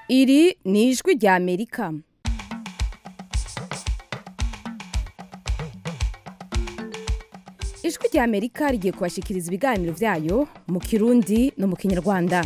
iri ni ijwi rya amerika ijwi rya amerika rigiye kubashikiriza ibiganiro byayo mu kirundi no mu kinyarwanda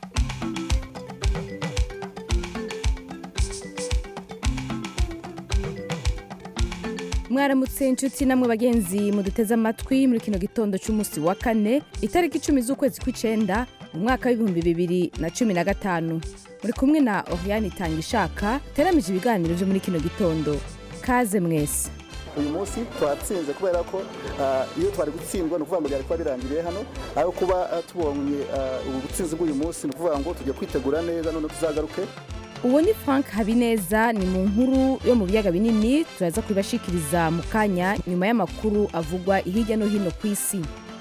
mwaramutse inshuti namwe bagenzi muduteze amatwi muri kino gitondo cy'umunsi wa kane itariki icumi z'ukwezi kw'icenda mu mwaka w'ibihumbi bibiri na cumi na gatanu muri kumwe na oriane itanga ishaka teramije ibiganiro byo muri kino gitondo kaze mwese uyu munsi twatsinze kubera ko ah, iyo twari gutsindwa ni ukuvuga ngo byari kuba birangiriye hano aho kuba ah, tubonye ah, ubu butsinzi bw'uyu munsi ni ukuvuga ngo tujya kwitegura neza none tuzagaruke uwo ni frank habineza ni mu nkuru yo mu biyaga binini turaza kubibashikiriza mu kanya nyuma y'amakuru avugwa hirya no hino ku isi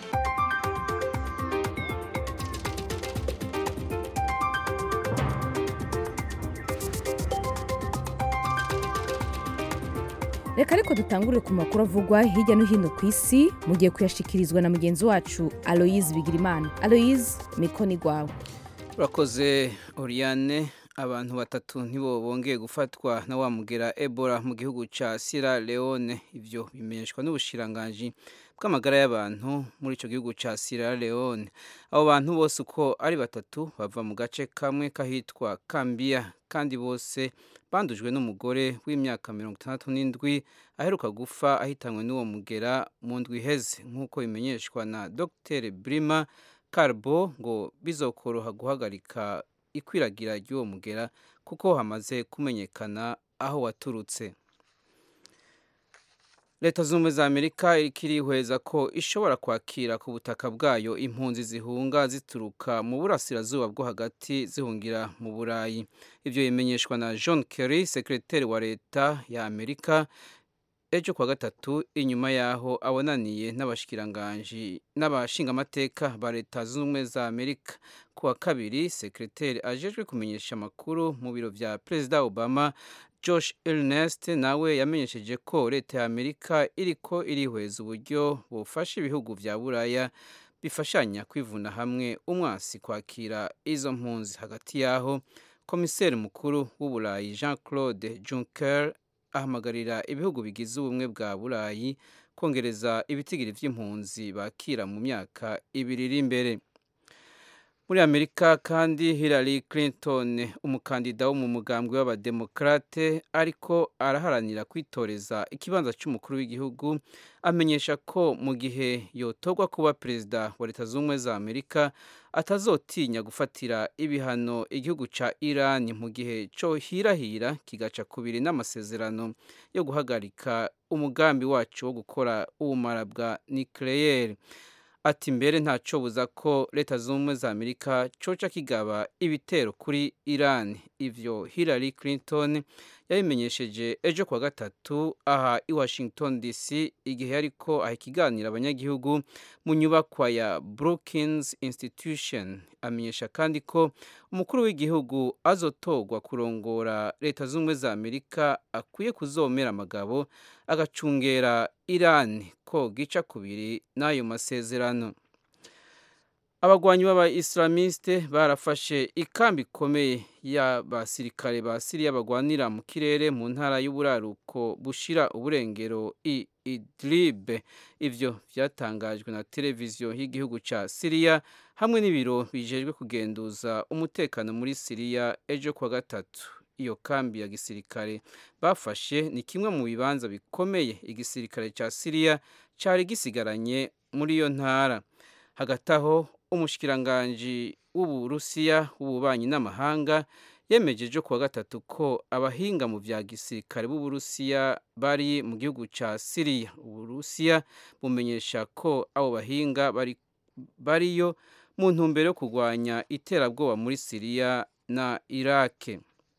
reka ariko dutangurire ku makuru avugwa hirya no hino ku isi mugiye kuyashikirizwa na mugenzi wacu aloyize bigirimana aloyize mikoni gwawe urakoze oriane abantu batatu ntibo bongeye gufatwa na wa mugera ebola mu gihugu cya sierra leone ibyo bimenyeshwa n'ubushiranganji bw'amagara y'abantu muri icyo gihugu cya sierra leone abo bantu bose uko ari batatu bava mu gace kamwe kahitwa kambia kandi bose bandujwe n'umugore w'imyaka mirongo itandatu n'indwi aheruka gupfa ahitanywe n'uwo mugera mu ndwi iheze nk'uko bimenyeshwa na dr brima carbo ngo bizokoroha guhagarika ikwiragira ry'uwo mugera kuko hamaze kumenyekana aho waturutse leta zunze ubumwe za amerika irihweza ko ishobora kwakira ku butaka bwayo impunzi zihunga zituruka mu burasirazuba bwo hagati zihungira mu burayi ibyo bimenyeshwa na john kerry sekreteri wa leta ya amerika ejo kuwa gatatu inyuma y'aho abonaniye n'abashikiranganji n'abashingamateka ba leta zunze ubumwe za amerika ku wa kabiri sekreteri ajejwe kumenyesha amakuru mu biro vya perezida obama josh ernest nawe yamenyesheje ko leta ya amerika iriko irihweza uburyo bufasha ibihugu vya buraya bifashanya kwivuna hamwe umwasi kwakira izo mpunzi hagati y'aho komiseri mukuru w'uburayi jean claude juncker ahamagarira ibihugu bigize ubumwe bwa burayi kongereza ibitigiri vy'impunzi bakira mu myaka ibiri iri imbere muri amerika kandi hillary clinton umukandida wo mu mugambwe w'abademokrate ariko araharanira kwitoreza ikibanza cy'umukuru w'igihugu amenyesha ko mu gihe yotorwa kuba perezida wa leta zunze ubumwe za amerika atazotinya gufatira ibihano igihugu ca iran mu gihe co hirahira kigaca kubiri n'amasezerano yo guhagarika umugambi wacu wo gukora ubumara bwa nucleaire ati mbere ntaco buza ko leta zunze ubumwe za amerika coca kigaba ibitero kuri iran ivyo hillary clinton yabimenyesheje ejo kuwa gatatu aha i washington dc igihe yariko aha ikiganiro abanyagihugu mu nyubakwa ya brookings institution amenyesha kandi ko umukuru w'igihugu azotorwa kurongora leta zunze ubumwe za amerika akwiye kuzomera amagabo agacungera iran ko gica kubiri n'ayo masezerano abagwanyi b'aba-islamiste barafashe ikambi ikomeye y'abasirikare ba siriya bagwanira mu kirere mu ntara y'uburaruko bushira uburengero i idlib ivyo vyatangajwe na televiziyo y'igihugu ca siriya hamwe n'ibiro bijejwe kugenduza umutekano muri siriya ejo kuwa gatatu iyo kambi ya gisirikare bafashe ni kimwe mu bibanza bikomeye igisirikare ca siriya cari gisigaranye muri iyo ntara hagati aho umushikiranganji w'uburusiya w'ububanyi n'amahanga yemeje ejo kuwa gatatu ko abahinga mu vya gisirikare b'uburusiya bari mu gihugu ca siriya uburusiya bumenyesha ko abo bahinga bari bariyo mu ntumbero yo kurwanya iterabwoba muri siriya na irake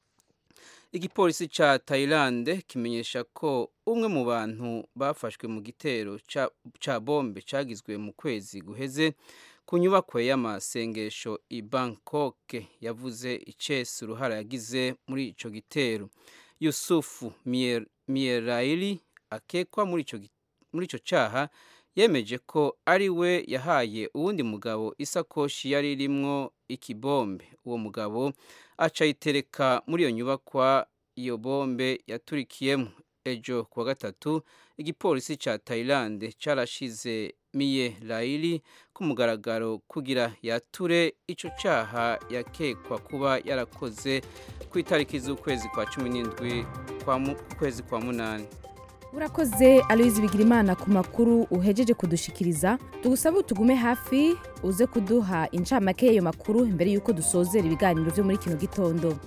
igipolisi ca Thailand kimenyesha ko umwe mu bantu bafashwe mu gitero ca, ca bombe cagizwe mu kwezi guheze ku nyubako y'amasengesho i Bangkok yavuze icese uruhara yagize muri ico gitero Yusufu Mier, Mieraili akekwa muri ico muri ico caha yemeje ko ari we yahaye uwundi mugabo isakoshi yari irimwo ikibombe uwo mugabo aca ayitereka muri iyo nyubakwa iyo bombe yaturikiyemo ejo kuwa gatatu igipolisi ca Thailand carashize Miye Laili ku mugaragaro kugira yature ico caha yakekwa kuba yarakoze ku itariki z'ukwezi kwa cumi n'indwi kwa mu- kwezi kwa munani urakoze aloyizi bigirimana ku makuru uhejeje kudushikiriza tugusaba tugume hafi uze kuduha incamake y'ayo makuru mbere y'uko dusozera ibiganiro byo muri kino gitondo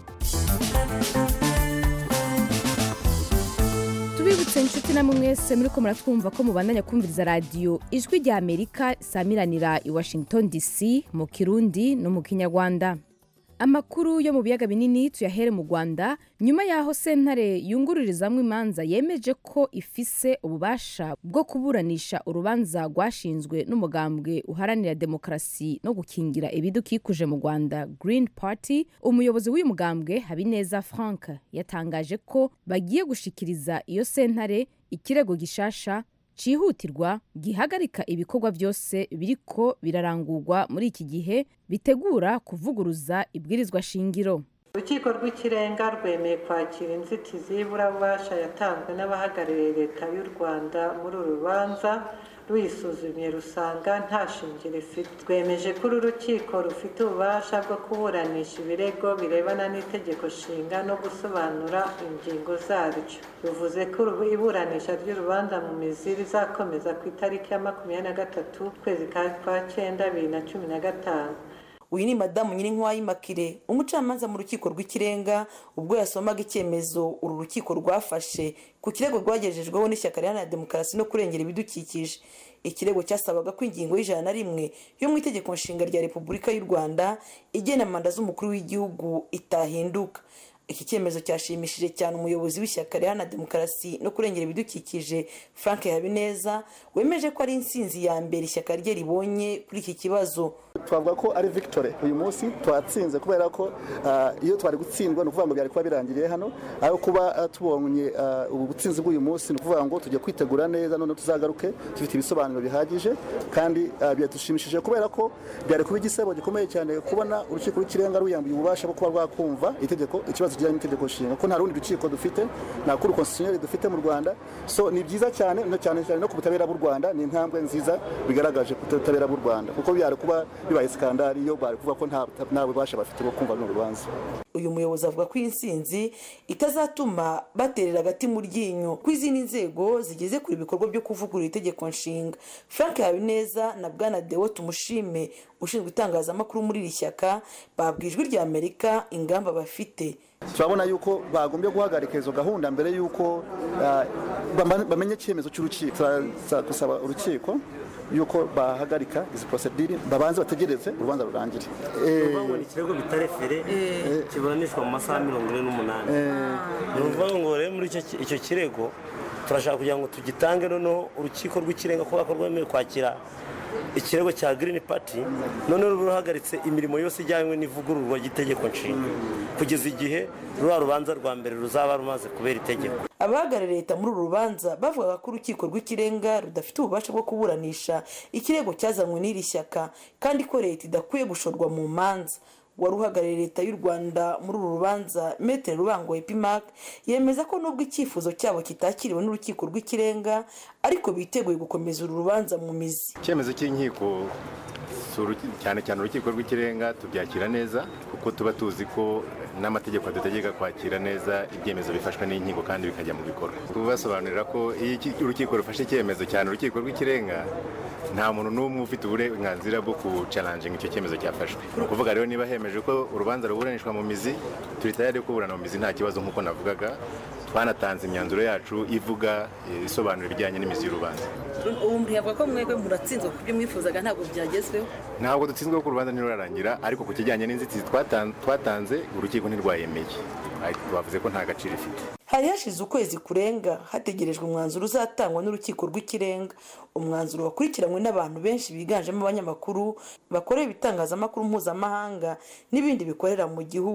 tubibutse inshuti namwe mwese muri ko muratwumva ko mubandanya kumviriza radiyo ijwi rya amerika isamiranira i washington dc mu kirundi no mu kinyarwanda amakuru yo mu biyaga binini tuyahere mu rwanda nyuma y'aho sentare yungururizamwo imanza yemeje ko ifise ububasha bwo kuburanisha urubanza rwashinzwe n'umugambwe uharanira demokarasi no gukingira ibidukikuje mu rwanda green party umuyobozi w'uyu mugambwe habineza frank yatangaje ko bagiye gushikiriza iyo sentare ikirego gishasha cyihutirwa gihagarika ibikorwa byose biriko birarangurwa muri iki gihe bitegura kuvuguruza ibwirizwa shingiro urukiko rw'ikirenga rwemeye kwakira inzitizi y'iburabubasha yatanzwe n'abahagarariye leta y'u rwanda muri uru rubanza ruyisuzumye rusanga nta shingiro ifite rwemeje ko uru rukiko rufite ububasha bwo kuburanisha ibirego birebana n'itegeko nshinga no gusobanura ingingo zaryo ruvuze ko urubu- iburanisha ry'urubanza mu mizi rizakomeza ku itariki ya makumyabiri na gatatu ukwezi kwa cyenda bibiri na cumi na gatanu uyu ni madamu nyirinkwayi makire umucamanza mu rukiko rw'ikirenga ubwo yasomaga icyemezo uru rukiko rwafashe ku kirego rwagejejweho n'ishyaka riharanira demokarasi no kurengera ibidukikije ikirego cyasabaga ko ingingo y'ijana na rimwe yo mu itegeko nshinga rya repubulika y'u rwanda igena manda z'umukuru w'igihugu itahinduka iki cyemezo cyashimishije cyane umuyobozi w'ishyaka riharanira demokarasi no kurengera ibidukikije frank habineza wemeje ko ari intsinzi ya mbere ishyaka rye ribonye kuri iki kibazo twavuga ko ari victory uyu munsi twatsinze kubera ko ah, iyo twari gutsindwa ni ukuvuga ngo byari kuba birangiriye hano aho kuba ah, tubonye ah, ubu butsinzi bw'uyu munsi ni ukuvuga ngo tujya kwitegura neza none tuzagaruke dufite ibisobanuro bihagije kandi ah, byadushimishije kubera ko byari kuba igisebo gikomeye cyane kubona urukiko rw'ikirenga ruyambuye ububasha bwo kuba rwakumva itegeko ikibazo kijyanye n'itegeko nshinga ko nta rundi rukiko dufite nta kuri konstitutionnel dufite mu rwanda so ni byiza cyane no cyane cyane no ku butabera bw'u rwanda ni intambwe nziza bigaragaje ku butabera bw'u rwanda kuko byari kuba bibaye skandari iyo bari kuvuga ko nta nta bubasha bafite bwo kumva runo rubanza uyu muyobozi avuga ko iyi nsinzi itazatuma baterera agati mu ryinyo ko izindi nzego zigeze kure ibikorwa byo kuvugurura itegeko nshinga frank habineza na bwana deo tumushime ushinzwe itangazamakuru muri iri shyaka babwiye ijwi rya amerika ingamba bafite turabona yuko bagombye guhagarika izo gahunda mbere yuko ah, bama- bamenye icyemezo cy'urukiko Turaza gusaba urukiko yuko bahagarika izi porosedire babanze bategereze urubanza rurangire Eh, ukuvuga ngo ni ikirego bitarefere kiburanishwa mu masaha mirongo ine n'umunani ni ukuvuga ngo rero muri icyo ki- icyo kirego turashaka kugira ngo tugitange noneho urukiko rw'ikirenga kubera ko rwemewe kwakira ikirego cya girini pati noneho ruba ruhagaritse imirimo yose ijyanywe n'ivugururwa ry'itegeko nshinga kugeza igihe ruriya rubanza rwa mbere ruzaba rumaze kubera itegeko abahagarariye leta muri uru rubanza bavugaga ko urukiko rw'ikirenga rudafite ububasha bwo kuburanisha ikirego cyazanywe n'iri shyaka kandi ko leta idakwiye gushorwa mu manza wari uhagarariye leta y'u rwanda muri uru rubanza metere rubango epimac yemeza ko nubwo icyifuzo cyabo kitakiriwe n'urukiko rw'ikirenga ariko biteguye gukomeza uru rubanza mu mizi icyemezo cy'inkiko si uruki- cyane cyane urukiko rw'ikirenga tubyakira neza kuko tuba tuzi ko n'amategeko adutegeka kwakira neza ibyemezo bifashwe n'inkiko kandi bikajya mu bikorwa kubasobanurira ko iyo iki- urukiko rufashe icyemezo cyane urukiko rw'ikirenga nta muntu n'umwe ufite uburenganzira bwo kucaranjinga icyo cyemezo cyafashwe ni ukuvuga rero niba hemeje ko urubanza ruburanishwa mu mizi turi tayari kuburana mu mizi nta kibazo nk'uko navugaga twanatanze imyanzuro yacu ivuga eh, isobanura ibijyanye n'imizi y'urubanza ubu murihabwa ko mwebwe muratsinzwe ku byo mwifuzaga ntabwo byagezweho ntabwo dutsinzwe ko urubanza ntirurarangira ariko ku kijyanye n'inzitizi twatan- twatanze urukiko ntirwayemeye Ariko bavuze ko nta gaciro ifite hari hashize ukwezi kurenga hategerejwe umwanzuro uzatangwa n'urukiko rw'ikirenga umwanzuro wakurikiranywe n'abantu benshi biganjemo abanyamakuru bakorera ibitangazamakuru mpuzamahanga n'ibindi bikorera mu gihugu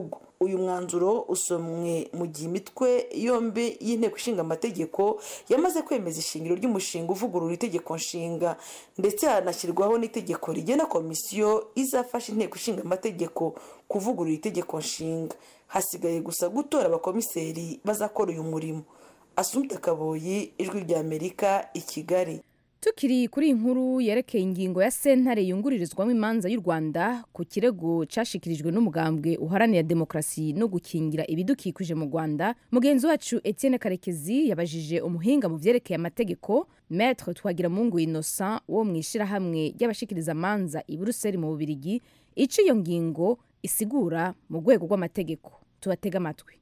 uyu mwanzuro usomwe mu gihe imitwe yombi y'inteko ishinga amategeko yamaze kwemeza ishingiro ry'umushinga uvugurura itegeko nshinga ndetse hanashyirwaho n'itegeko rigena komisiyo izafasha inteko ishinga amategeko kuvugurura itegeko nshinga hasigaye gusa gutora abakomiseri bazakora uyu murimo asumta kaboyi ijwi ry'amerika i kigali tukiri kuri iyi nkuru yerekeye ingingo ya sentare yungururizwamo imanza y'u rwanda ku kirego cyashikirijwe n'umugambwe uharanira demokarasi no gukingira ibidukikije mu rwanda mugenzi wacu etienne karekezi yabajije umuhinga mu byerekeye amategeko maître twagiramungu innocent wo mu ishyirahamwe ry'abashikiriza amanza i buruseli mu bubirigi icyo iyo ngingo isigura mu rwego rw'amategeko tubatega amatwi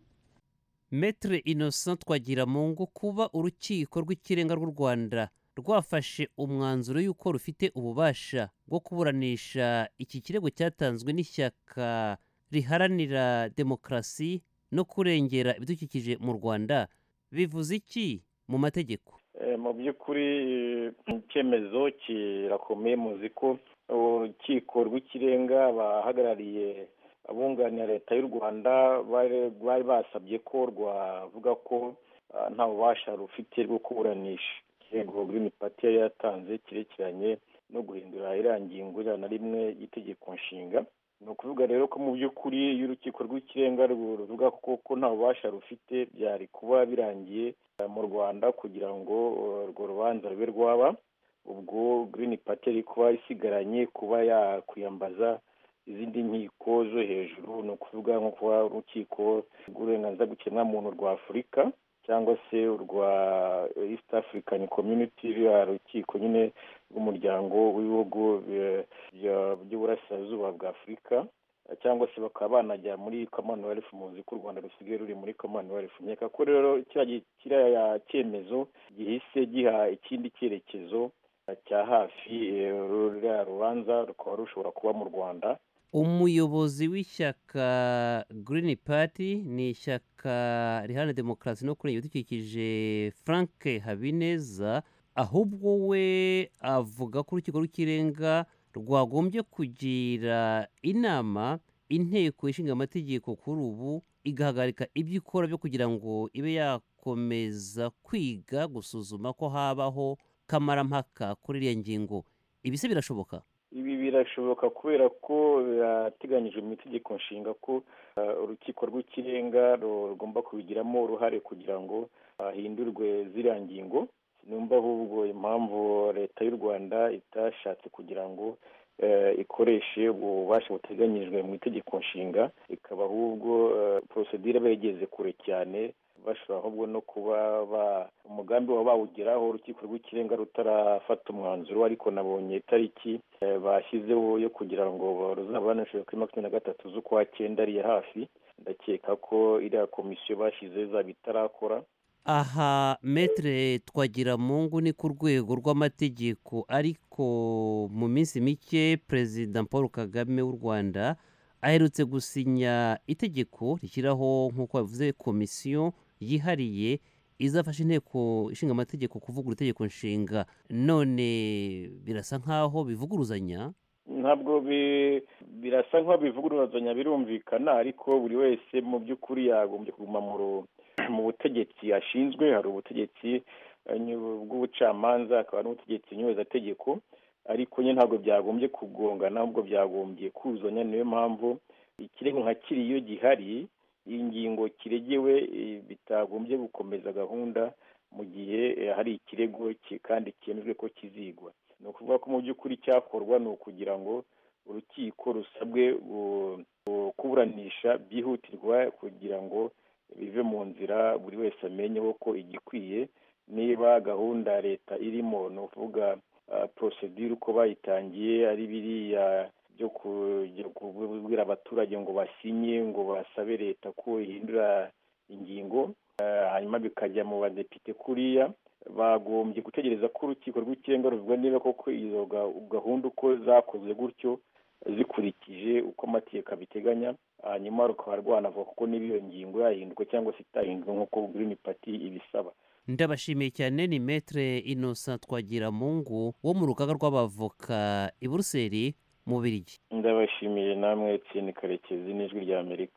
metre innocent twagiramungu kuba urukiko rw'ikirenga rw'u rwanda rwafashe umwanzuro y'uko rufite ububasha bwo kuburanisha iki kirego cyatanzwe n'ishyaka riharanira demokarasi no kurengera ibidukikije mu rwanda bivuze iki mu mategeko mu by'ukuri icyemezo kirakomeye muzi ko urukiko rw'ikirenga bahagarariye abunganira leta y'u rwanda bari basabye ko rwavuga ko nta bubasha rufite bwo kuburanisha ikirego green party yari yatanze kirekeranye no guhindura iriya ngingo ijana na rimwe y'itegeko nshinga ni ukuvuga rero ko mu by'ukuri iyo urukiko rw'ikirenga ruvuga ko nta bubasha rufite byari kuba birangiye mu rwanda kugira ngo urwo rubanza rube rwaba ubwo green party yari kuba isigaranye kuba yakwiyambaza izindi nkiko zo hejuru ni ukuvuga nko kuba urukiko rw'uburenganzira bw'ikiremwamuntu rwa afurika cyangwa se urwa east african community ruriya rukiko nyine rw'umuryango w'ibihugu by'uburasirazuba bwa afurika cyangwa se bakaba banajya muri commonwealth muzi ko u rwanda rusigaye ruri muri commonwealth nkeka ko rero kiriya cyemezo gihise giha ikindi cyerekezo cya hafi ruriya rubanza rukaba rushobora kuba mu rwanda umuyobozi w'ishyaka Green Party ni ishyaka riharanira demokarasi no kurengera ibidukikije frank habineza ahubwo we avuga ko urukiko rw'ikirenga rwagombye kugira inama inteko ishinga amategeko kuri ubu igahagarika ibyo ikora byo kugira ngo ibe yakomeza kwiga gusuzuma ko habaho kamarampaka kuri iriya ngingo ibi se birashoboka ibi birashoboka kubera ko birateganyijwe mu itegeko nshinga ko urukiko rw'ikirenga rugomba kubigiramo uruhare kugira ngo hahindurwe ziriya ngingo sinumva ahubwo impamvu leta y'u rwanda itashatse kugira ngo ikoreshe ububasha buteganyijwe mu itegeko nshinga ikaba ahubwo porosedire begeze kure cyane bashobora ahubwo no kuba umugambi waba bawugeraho urukiko rw'ikirenga rutarafata umwanzuro ariko nabonye itariki bashyizeho yo kugira ngo ruzabanishe kuri makumyabiri na gatatu z'ukwa cyenda ariya hafi ndakeka ko iriya komisiyo bashyize izaba itarakora aha metere twagiramungu ni ku rwego rw'amategeko ariko mu minsi mike perezida paul kagame w'u rwanda aherutse gusinya itegeko rishyiraho nk'uko bavuze komisiyo yihariye izafasha inteko ishinga amategeko kuvugura itegeko nshinga none birasa nk'aho bivuguruzanya ntabwo birasa nk'aho bivuguruzanya birumvikana ariko buri wese mu by'ukuri yagombye kuguma mu butegetsi ashinzwe hari ubutegetsi bw'ubucamanza hakaba n'ubutegetsi nyubazategeko ariko nyine ntabwo byagombye kugongana ahubwo byagombye kuzanya niyo mpamvu ikirego nka kiri iyo gihari iyi ngingo kiregewe bitagombye gukomeza gahunda mu gihe hari ikirego kandi cyemejwe ko kizigwa ni ukuvuga ko mu by'ukuri cyakorwa ni ukugira ngo urukiko rusabwe kuburanisha byihutirwa kugira ngo bive mu nzira buri wese amenyeho ko igikwiye niba gahunda leta irimo ni ukuvuga porosedire uko bayitangiye ari biriya byo kubwira abaturage ngo basinye ngo basabe leta ko ihindura ingingo hanyuma bikajya mu badepite kuriya bagombye gutegereza ko urukiko rw'ikirenga ruvuga niba koko izo gahunda uko zakozwe gutyo zikurikije uko amategeko abiteganya hanyuma rukaba rwanavuga kuko niba iyo ngingo yahinduka cyangwa se itahinduka nk'uko Green Party ibisaba ndabashimiye cyane ni metere innocent twagiramungu wo mu rugaga rw'abavoka i buruseli mu birigi ndabashimiye namwe Etienne karekezi n'ijwi rya amerika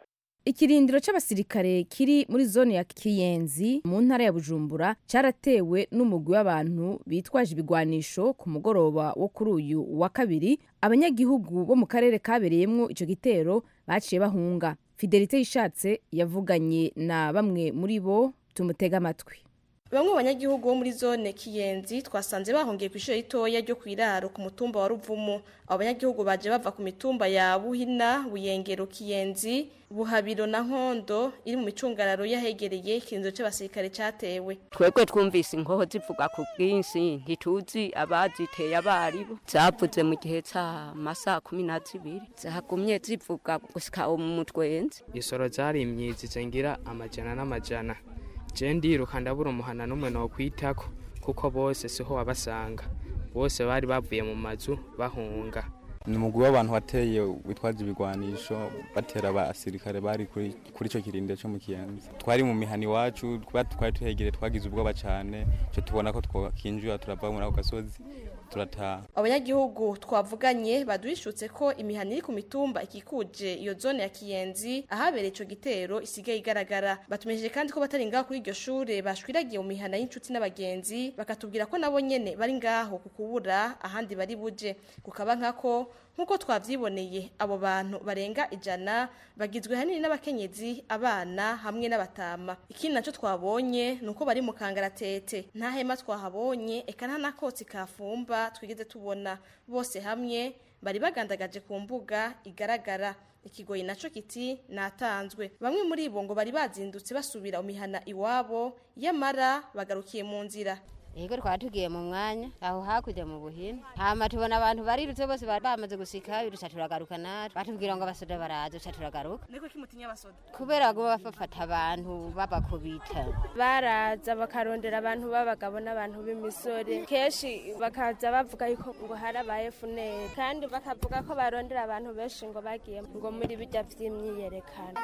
ikirindiro c'abasirikare kiri muri zone ya kiyenzi mu ntara ya bujumbura caratewe n'umugwi w'abantu bitwaje ibigwanisho ku mugoroba wo kuri uyu wa kabiri abanyagihugu bo mu karere kabereyemwo ico gitero baciye bahunga fidelite yishatse yavuganye na bamwe muri bo tumutega amatwi bamwe mu banyagihugu bo muri zone kiyenzi twasanze bahungiye ku ishuri ritoya ryo ku iraro ku mutumba wa ruvumu abo banyagihugu baje bava ku mitumba ya buhina buyengero kiyenzi buhabiro na nkondo iri mu micungararo y'ahegereye ikirindiro c'abasirikare catewe twebwe twumvise inkoho zivuga ku bwinshi ntituzi abaziteye abaribo zavuze mu gihe c'amasaha kumi na zibiri zagumye zivuga gusika mu mutwenzi isoro zari imyizi zengira amajana n'amajana je ndiruka ndabura umuhana n'umwe nokwitako kuko bose siho wabasanga bose bari bavuye mu mazu bahunga ni umugwi w'abantu wateye witwaje ibigwanisho batera abasirikare bari kuri kuri ico kirindiro cyo mu kiyenzi twari mu mihani iwacu kuba twari tuhegere twagize ubwoba cane cyo tubona ko twakinjira turava muri ako gasozi turataha abanyagihugu twavuganye baduhishutse ko imihana iri ku mitumba ikikuje iyo zone ya kiyenzi ahabereye ico gitero isigaye igaragara batumejeje kandi ko batari ngaho kuri iryo shure bashwiragiye mu mihana y'inshuti n'abagenzi bakatubwira ko nabo nyene bari ngaho ku kubura ahandi bari buje kukaba nkako nk'uko twavyiboneye abo bantu barenga ijana bagizwe hanini n'abakenyezi abana hamwe n'abatama ikindi naco twabonye ni uko bari mu kangaratete nta hema twahabonye eka nta nakotsi kafumba twigeze tubona bose hamwe bari bagandagaje ku mbuga igaragara ikigoyi naco kiti natanzwe bamwe muri bo ngo bari bazindutse basubira mu mihana iwabo yamara bagarukiye mu nzira Ego twari tugiye mu mwanya aho hakurya mu buhina hama tubona abantu barirutse bose bari bamaze gusika biruca turagaruka natwe batubwira ngo abasoda baraza uca turagaruka niko kimutinya abasoda kubera ngo bafata abantu babakubita baraza bakarondera abantu b'abagabo n'abantu b'imisore kenshi bakaza bavuga yuko ngo harabaye funeri kandi bakavuga ko barondera abantu benshi ngo bagiye ngo muri bijya vy'imyiyerekano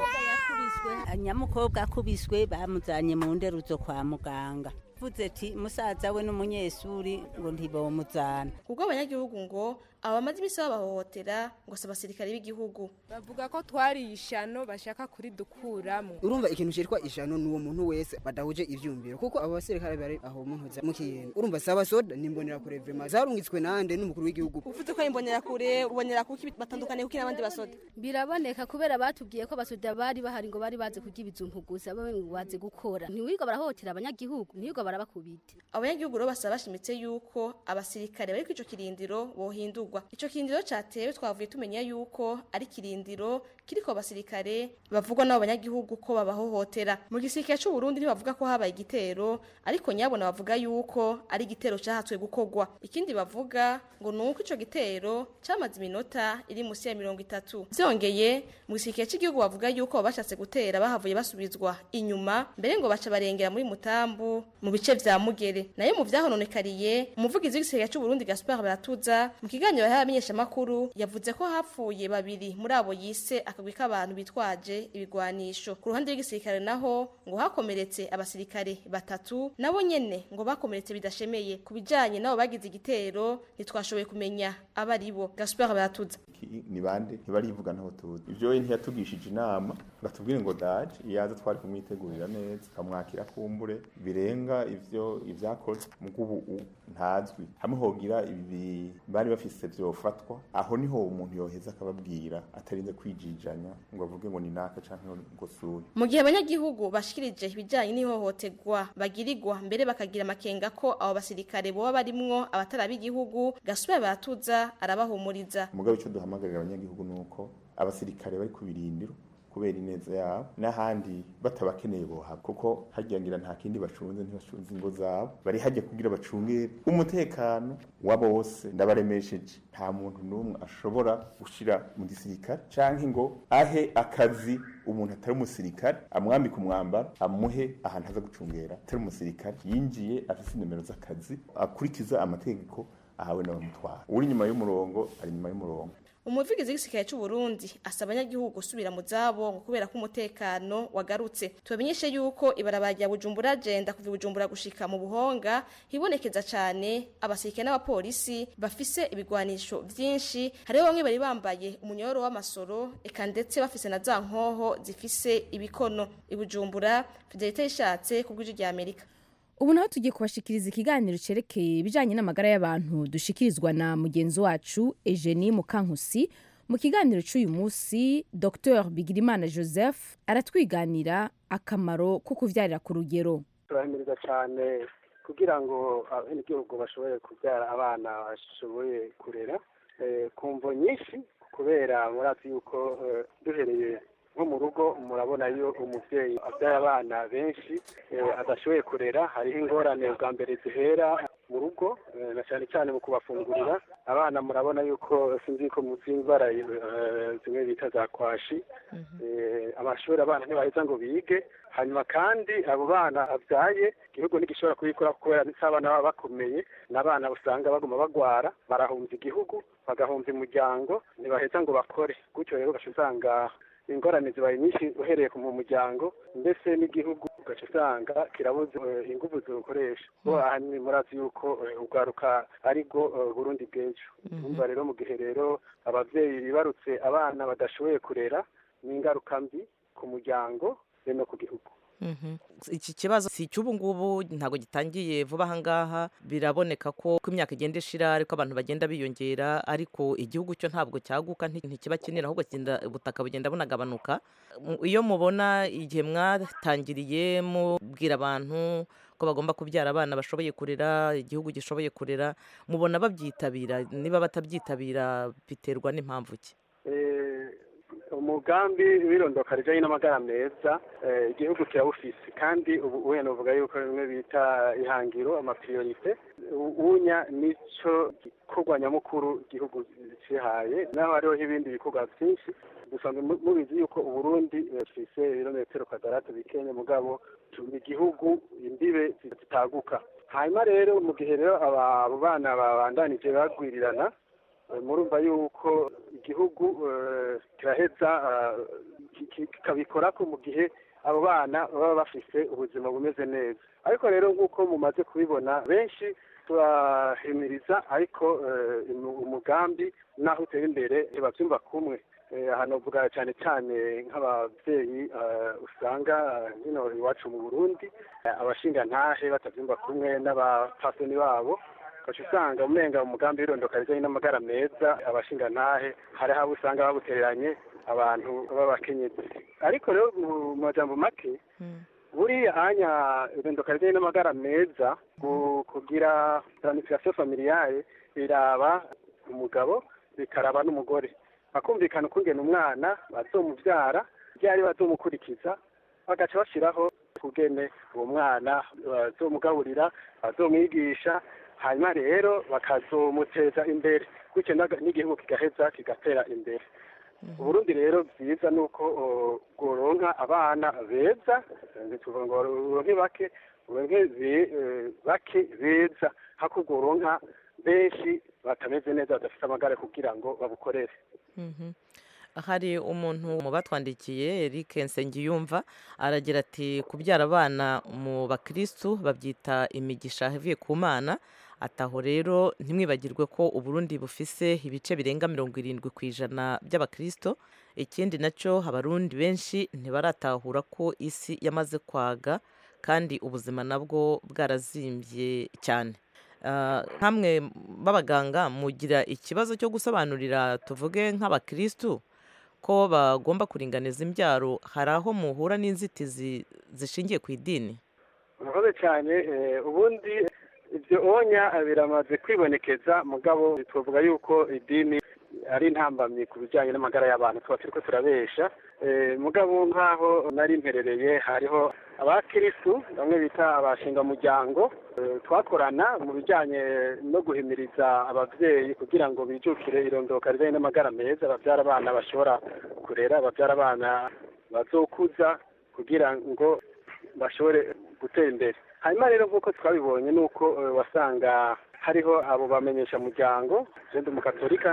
nyamukobwa akubiswe bamuzanye mu nderuzo kwa muganga vuze ati musaza we n'umunyeshuri ngo ntibomuzana kubwo abanyagihugu ngo abo bamaze imisi babahohotera ngo si abasirikare b'igihugu bavuga ko twari ishano bashaka kuridukuramo urumva ikintu cyitwa ishano ni uwo muntu wese badahuje ivyumviro kuko abo basirikare bari aho mu ntuza mu kiyenga urumva saba soda nimbonera kure vrema zarungitswe nande n'umukuru w'igihugu uvuze ko imbonera kure ubonera kuki batandukanye kuki n'abandi basoda biraboneka kubera batubwiye ko abasoda bari bahari ngo bari bazi kurya ibijumpu gusa bo ngo bazi gukora ntiwirirwa barahohotera abanyagihugu ntiwirirwa barabakubita abanyagihugu rero basaba bashimitse yuko abasirikare bari kuri ico kirindiro bohindurwa ico kirindiro catewe twavuye tumenya yuko ari kirindiro kiriko abasirikare bavugwa n'abo banyagihugu ko babahohotera mu gisirikare c'u Burundi ntibavuga ko habaye igitero ariko nyabona bavuga yuko ari igitero cahatswe gukorwa ikindi bavuga ngo nuko ico gitero camaze iminota iri musi ya mirongo itatu vyongeye mu gisirikare c'igihugu bavuga yuko bashatse gutera bahavuye basubizwa inyuma mbere ngo baca barengera muri mutambu mu bice vya mugere nayo mu vyahononekariye umuvugizi w'igisirikare c'u Burundi Gaspard Baratuza mu kiganiro yahaye abamenyeshamakuru yavuze ko hapfuye babiri muri abo yise akagwi k'abantu bitwaje ibigwanisho ku ruhande rw'igisirikare naho ngo hakomeretse abasirikare batatu nabo nyene ngo bakomeretse bidashemeye ku bijanye nabo bagize igitero ntitwashoboye kumenya abo ari bo Gaspard Baratuza ni bande ntibarivuga ntaho tuzi ivyo we ntiyatugishije inama batubwire ngo daje iyaza twari kumwitegurira neza tukamwakira kumbure birenga ivyo ivyakoze mugo ubu ntazwi hamwe hogira ibi bari bafise vyofatwa aho niho umuntu yoheza akababwira atarinze kwijijanya ngo avuge ngo ni naka canke ngo suri mu gihe abanyagihugu bashikirije ibijanye n'ihohoterwa bagirirwa mbere bakagira amakenga ko abo basirikare boba barimwo abatari b'igihugu gasubira baratuza arabahumuriza mugabo ico duhamagarira abanyagihugu nuko abasirikare bari ku birindiro kubera ineza yabo n'ahandi batabakeneye bohaba kuko hagirangira nta kindi bacunze ntibacunze ingo zabo bari hajya kugira bacungere umutekano wa bose ndabaremesheje nta muntu n'umwe ashobora gushira mu gisirikare canke ngo ahe akazi umuntu atari umusirikare amwambika umwambaro amuhe ahantu aza gucungera atari umusirikare yinjiye afise inimero z'akazi akurikiza amategeko ahawe n'abamutwara uri inyuma y'umurongo ari inyuma y'umurongo umuvugizi w'igisirikare cy'u Burundi asaba abanyagihugu gusubira mu zabo ngo kubera ko umutekano wagarutse tubamenyeshe yuko ibarabara rya Bujumbura agenda kuva i Bujumbura gushika mu Buhonga hibonekeza cyane abasirikare n'abapolisi bafise ibigwanisho vyinshi hariho bamwe bari bambaye umunyoro w'amasoro eka ndetse bafise na za nkoho zifise ibikono i Bujumbura Fidelite ishatse ku bw'ijwi rya Amerika ubu naho tugiye kubashikiriza ikiganiro cerekeye ibijanye n'amagara y'abantu dushikirizwa na mugenzi wacu Eugenie Mukankusi mu kiganiro cy'uyu munsi Dr Bigirimana Joseph aratwiganira akamaro ko kuvyarira ku rugero turahimiriza cyane kugira ngo abenegihugu bashobore kubyara abana bashoboye kurera eh, ku mvo nyinshi kubera murazi yuko eh, duhereye nko mu rugo murabona iyo umubyeyi abyaye abana benshi eh, adashoboye kurera hariho ingorane bwa mbere zihera mu rugo eh, na cyane cyane mu kubafungurira abana murabona yuko sinzi ko muzi indwara eh, zimwe bita za kwashi eh, amashuri abana ntibaheza ngo bige hanyuma kandi abo bana abyaye igihugu ntigishobora kubikora kubera si abana baba bakomeye n'abana usanga baguma bagwara barahunza igihugu bagahunza umuryango ntibaheza ngo bakore gutyo rero ugaca usanga ingorane zibaye nyinshi uhereye mu muryango mbese n'igihugu ugaca usanga kirabuze eh, ingufu ziwukoresha bo ahanini murazi yuko eh, urwaruka ari rwo eh, burundi bw'ejo umva rero mu gihe rero ababyeyi bibarutse abana badashoboye kurera ni ingaruka mbi ku muryango be no ku gihugu Mhm. iki kibazo si icy'ubu ngubu ntabwo gitangiye vuba aha ngaha biraboneka ko uko imyaka igenda ishira ariko abantu bagenda biyongera ariko igihugu cyo ntabwo cyaguka nti- ntikiba kinini ahubwo kigenda- ubutaka bugenda bunagabanuka Mu- iyo mubona igihe mwatangiriye mubwira abantu ko bagomba kubyara abana bashoboye kurera igihugu gishoboye kurera mubona babyitabira niba batabyitabira biterwa n'impamvu ki Eh, umugambi w'irondoka rijyanye n'amagara meza eh, igihugu kirawufise kandi ubu uye novuga yuko bimwe bita ihangiro amapriorite unya nico gikorwa nyamukuru igihugu cihaye naho hariho ibindi bikorwa byinshi dusanzwe mu- mubizi yuko uburundi eh, bufise ibirometero kwadaratu bikenya mugabo ni igihugu imbibe zitaguka hanyuma rero mu gihe rero aba abo bana babandanije bagwirirana Eh, murumva yuko igihugu eh, kiraheza eh, ki- ki- kikabikora ko mu gihe abo bana baba bafise ubuzima bumeze neza ariko rero nk'uko mumaze kubibona benshi turahimiriza ariko eh, umu- umugambi naho utera imbere ntibabyumva kumwe Eh, aha novuga cyane cyane nk'ababyeyi eh, usanga eh, hino iwacu mu burundi eh, abashingantahe batabyumva kumwe n'abapfasoni babo ugaca usanga umenga umugambi w'irondoka rijyanye n'amagara meza abashingantahe hari aho usanga babutereranye abantu b'abakenyezi ariko rero mu majambo make buriya anya irondoka rijyanye n'amagara meza ku- kugira planification familiale biraba umugabo bikaraba n'umugore bakumvikana ukungena umwana bazomubyara ryari bazomukurikiza bagaca bashyiraho kugene uwo mwana bazomugaburira bazomwigisha hanyuma rero bakazomuteza imbere gutyo naga- n'igihugu kigaheza kigatera imbere uburundi rero byiza ni uko o, bworonka abana beza tuvuga ngo uronke bake uronke be- eh, bake beza hako bworonka benshi batameze neza badafite amagare kugira ngo babukorere Mhm. hari umuntu mu batwandikiye Eric Nsengiyumva aragira ati kubyara abana mu bakristu babyita imigisha ivuye ku mana ataho rero ntimwibagirwe ko uburundi bufise ibice birenga mirongo irindwi ku ijana by'abakristo ikindi nacyo abarundi benshi ntibaratahura ko isi yamaze kwaga kandi ubuzima nabwo bwarazimbye cyane Ah, nkamwe b'abaganga mugira ikibazo cyo gusobanurira tuvuge nk'abakristu ko bagomba kuringaniza imbyaro hari aho muhura n'inzitizi zishingiye ku idini murakoze cyane eh, ubundi ibyo onya biramaze kwibonekeza mugabo twavuga yuko idini ari intambamyi ku bijyanye n'amagara y'abantu tuba turiko turabesha Eh, mugabo nk'aho nari mperereye hariho abakirisu bamwe bita abashingamuryango eh, twakorana mu bijyanye no guhimiriza ababyeyi kugira ngo bijukire irondoka rijyanye n'amagara meza babyara abana bashobora kurera babyara abana bazokuza kugira ngo bashobore gutera imbere hanyuma rero nk'uko twabibonye ni uko eh, wasanga hariho abo bamenyesha muryango jenda umukatolika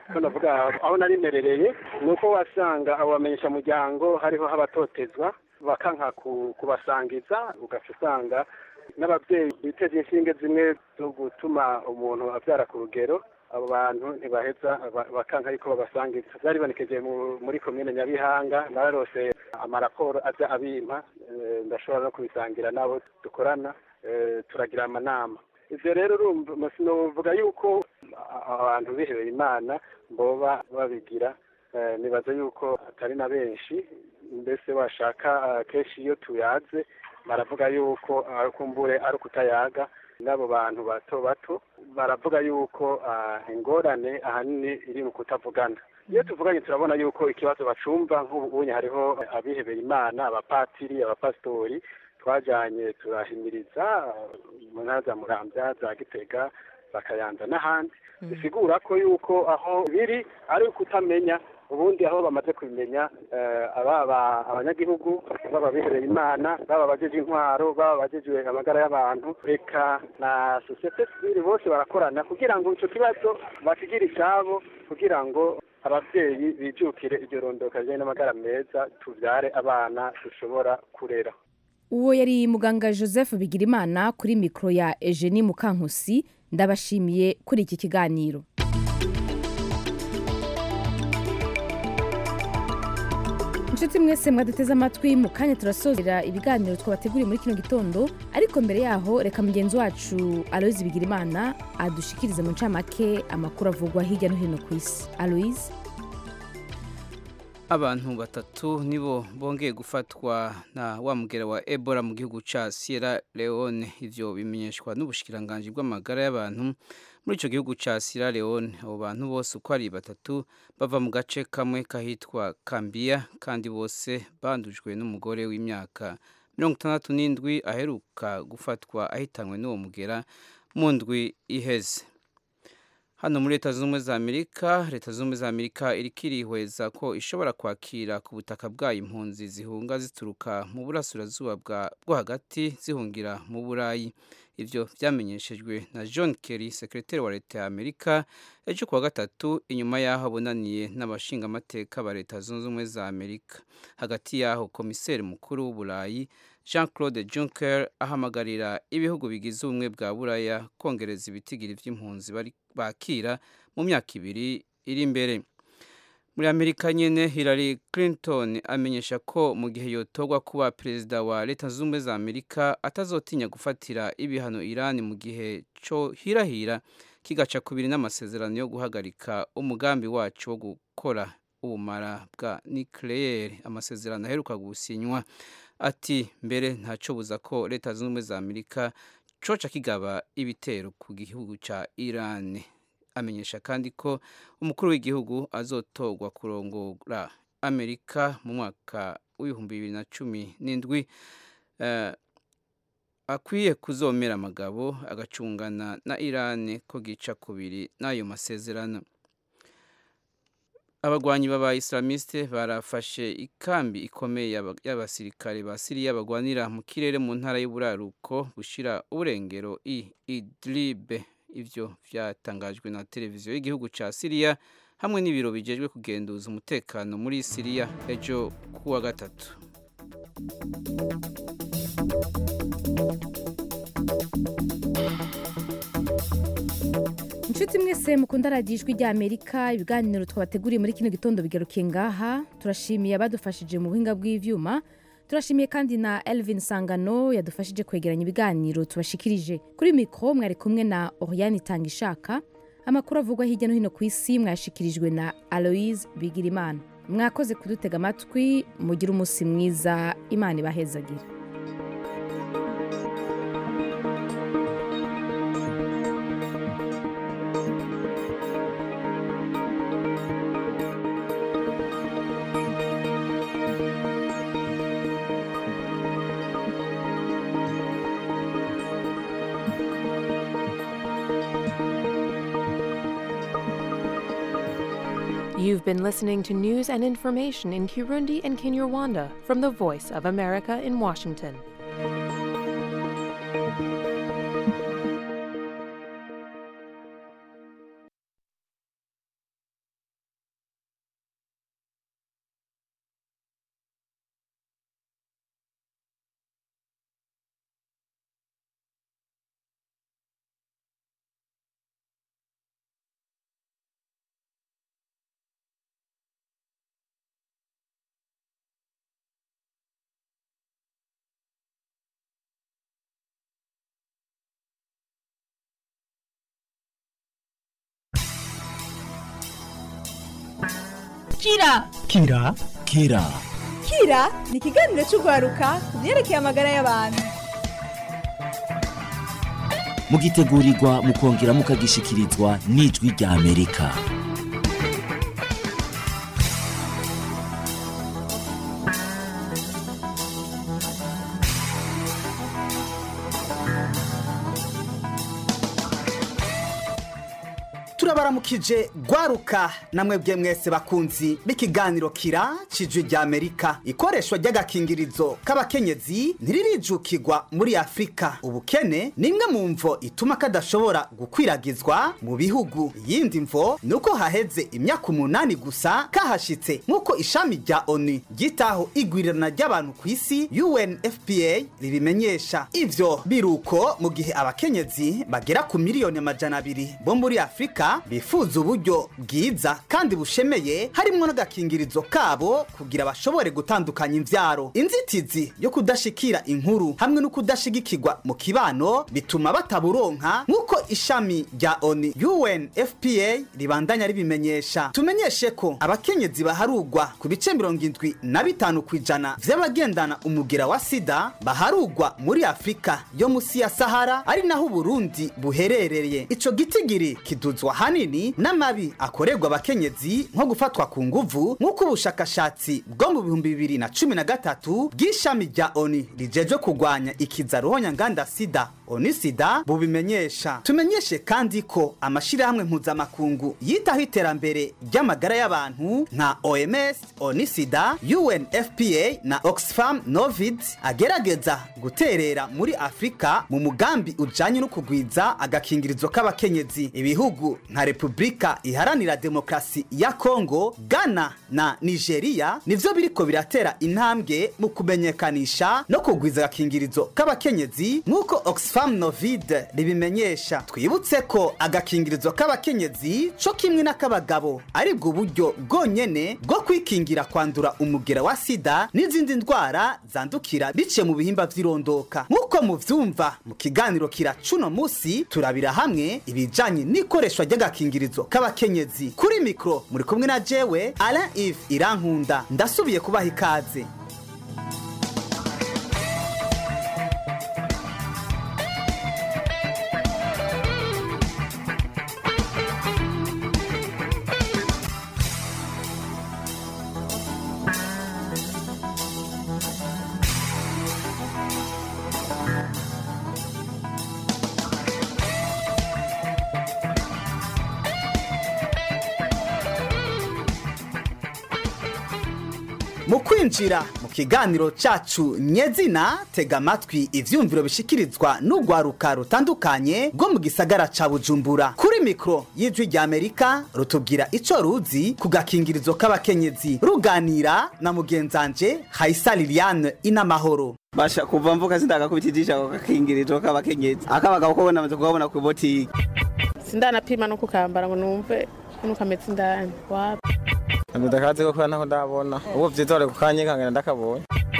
ko navuga aho nari merereye ni uko wasanga abo bamenyeshamuryango hariho abatotezwa bakanka ku- kubasangiza ugaca usanga n'ababyeyi biteze inshinge zimwe zo gutuma umuntu abyara ku rugero abo bantu ntibaheza ba- bakanka ariko babasangiza byari bibonekeje mu- muri komine nyabihanga nararose amaraporo aza abimpa eh, ndashobora no kubisangira n'abo dukorana eh, turagira amanama ivyo rero urumva sinovuga yuko a- abantu bihebeye imana boba babigira eh, nibaza yuko atari na benshi mbese washaka eh, kenshi iyo tuyaze baravuga yuko ah, kumbure ari ukutayaga n'abo bantu bato bato baravuga yuko ah, ingorane ahanini iri mu kutavugana iyo tuvuganye turabona yuko ikibazo bacumva nk'ubunye hariho abihebeye imana abapatiri abapasitori twajanye turahimiriza ah, mu ntara za muramvya za gitega bakayanza n'ahandi bisigura ko yuko aho biri ari ukutamenya ubundi aho bamaze kubimenya eh, ababa abanyagihugu baba bihereye imana baba abajeje intwaro baba abajejwe amagara y'abantu reka na sosiyete sivile bose barakorana kugira ngo ico kibazo bakigire icabo kugira ngo abavyeyi bijukire iryo rondoka rijanye n'amagara meza tuvyare abana dushobora kurera uwo yari muganga joseph bigirimana kuri mikoro ya eugenie mukankusi ndabashimiye kuri iki kiganiro inshuti mwese mwaduteze amatwi mu kanya turasozera ibiganiro twabateguriye muri kino gitondo ariko mbere yaho reka mugenzi wacu aloise bigirimana adushikirize mu ncamake amakuru avugwa hirya no hino ku isi aloise abantu batatu nibo bongeye gufatwa na wa mugera wa ebola mu gihugu ca sierra leone ivyo bimenyeshwa n'ubushikiranganji bw'amagara y'abantu muri ico gihugu ca sierra leone abo bantu bose uko ari batatu bava mu gace kamwe kahitwa kambia kandi bose bandujwe n'umugore w'imyaka mirongo itandatu n'indwi aheruka gufatwa ahitanywe n'uwo mugera mu ndwi iheze hano muri leta zunze ubumwe za amerika leta zunze ubumwe za amerika iriko irihweza ko ishobora kwakira ku butaka bwayo impunzi zihunga zituruka mu burasirazuba bwa- bwo hagati zihungira mu burayi ivyo vyamenyeshejwe na john kerry sekretari wa leta ya amerika ejo kuwa gatatu inyuma y'aho abonaniye n'abashingamateka ba leta zunze ubumwe za amerika hagati y'aho komiseri mukuru w'uburayi jean claude juncker ahamagarira ibihugu bigize ubumwe bwa buraya kongereza ibitigiri vy'impunzi bari- bakira mu myaka ibiri iri imbere muri amerika nyene hillary clinton amenyesha ko mu gihe yotorwa kuba perezida wa leta zunze ubumwe za amerika atazotinya gufatira ibihano irani mu gihe co hirahira kigaca kubiri n'amasezerano yo guhagarika umugambi wacu wo gukora ubumara bwa nucleaire amasezerano aheruka gusinywa ati mbere ntacobuza ko leta zunze ubumwe za amerika coca kigaba ibitero ku gihugu ca iran amenyesha kandi ko umukuru w'igihugu azotorwa kurongora amerika mu mwaka w'ibihumbi bibiri na cumi n'indwi eh, akwiye kuzomera amagabo agacungana na iran ko gica kubiri n'ayo masezerano abagwanyi b'aba islamiste barafashe ikambi ikomeye y'aba- y'abasirikare ba siriya bagwanira mu kirere mu ntara y'uburaruko bushira uburengero i idlibe ivyo vyatangajwe na televiziyo y'igihugu ca siriya hamwe n'ibiro bijejwe kugenduza umutekano muri siriya ejo kuwa gatatu inshuti mwese mukunda radiyo ijwi rya amerika ibiganiro twabateguriye muri kino gitondo bigarukiye ngaha turashimiye abadufashije mu buhinga bw'ivyuma turashimiye kandi na elvin sangano yadufashije kwegeranya ibiganiro tubashikirije kuri mikoro mwari kumwe na oriane itanga ishaka amakuru avugwa hirya no hino ku isi mwayashikirijwe na aloise bigirimana mwakoze kudutega amatwi mugire umunsi mwiza imana ibahezagire You've been listening to news and information in Kirundi and Kinyarwanda from the Voice of America in Washington. kira kira kira kira ni ikiganiro cy'urwaruka ku byerekeye amagara y'abantu mugitegurirwa mukongera mukagishikirizwa n'ijwi rya amerika turabaramukije gwaruka namwe bwe mwese bakunzi b'ikiganiro kira cijwi rya amerika ikoreshwa ry'agakingirizo k'abakenyezi ntiririjukirwa muri afurika ubukene ni imwe mu mvo ituma kadashobora gukwiragizwa mu bihugu iyindi mvo ni uko haheze imyaka umunani gusa kahashitse nk'uko ishami rya onu ryitaho igwirirana ry'abantu ku isi unfpa ribimenyesha ivyo biruko mu gihe abakenyezi bagera ku miliyoni amajana abiri bo muri afurika bifuza uburyo bwiza kandi bushemeye harimwo n'agakingirizo kabo kugira bashobore gutandukanya imvyaro inzitizi yo kudashikira inkuru hamwe no kudashigikirwa mu kibano bituma bataburonka nk'uko ishami rya oni unfpa ribandanya ribimenyesha tumenyeshe ko abakenyezi baharugwa ku bice mirongo indwi na bitanu ku ijana vy'abagendana umugera wa sida baharugwa muri afurika yo musi ya sahara ari naho uburundi buherereye ico gitigiri kiduzwa hanini n'amabi akorerwa abakenyezi nko gufatwa ku nguvu nk'uko ubushakashatsi bwo mu bihumbi bibiri na cumi na gatatu bw'ishami rya oni rijejwe kurwanya ikiza ruhonyanganda sida oni sida bubimenyesha tumenyeshe kandi ko amashirahamwe mpuzamakungu yitaho iterambere ry'amagara y'abantu nka oms oni sida unfpa na oxfam novid agerageza guterera muri afurika mu mugambi ujanye no kugwiza agakingirizo k'abakenyezi ibihugu nka repubulika iharanira demokarasi ya kongo ghana na nigeria nivyo biriko biratera intambwe mu kumenyekanisha no kugwiza agakingirizo k'abakenyezi nk'uko oxfam novid ribimenyesha twibutse ko agakingirizo k'abakenyezi co kimwe n'ak'abagabo aribwo buryo bwonyene bwo kwikingira kwandura umugera wa sida n'izindi ndwara zandukira biciye mu bihimba vy'irondoka nk'uko muvyumva mu kiganiro kira cuno musi turabira hamwe ibijanye n'ikoreshwa ry'agakingirizo k'abakenyezi kuri mikro muri kumwe na jewe alain ive irankunda ndasubiye kubaha ikaze mu kwinjira mu kiganiro cacu nyezina tega amatwi ivyumviro bishikirizwa n'urwaruka rutandukanye rwo mu gisagara ca bujumbura kuri mikro y'ijwi rya amerika rutubwira ico ruzi ku gakingirizo k'abakenyezi ruganira na mugenzanje hayisa liliane inamahoro basha kuva mvuka sindagakubitijisha ako gakingirizo k'abakenyezi akabagabo ko namaze kukabona ku botiki sindanapima no kukambara ngo numve ukuntu kameze indani wapi ndakazi ko kubera ntaho ndabona ubu vyitore kukanyikangana ndakabonye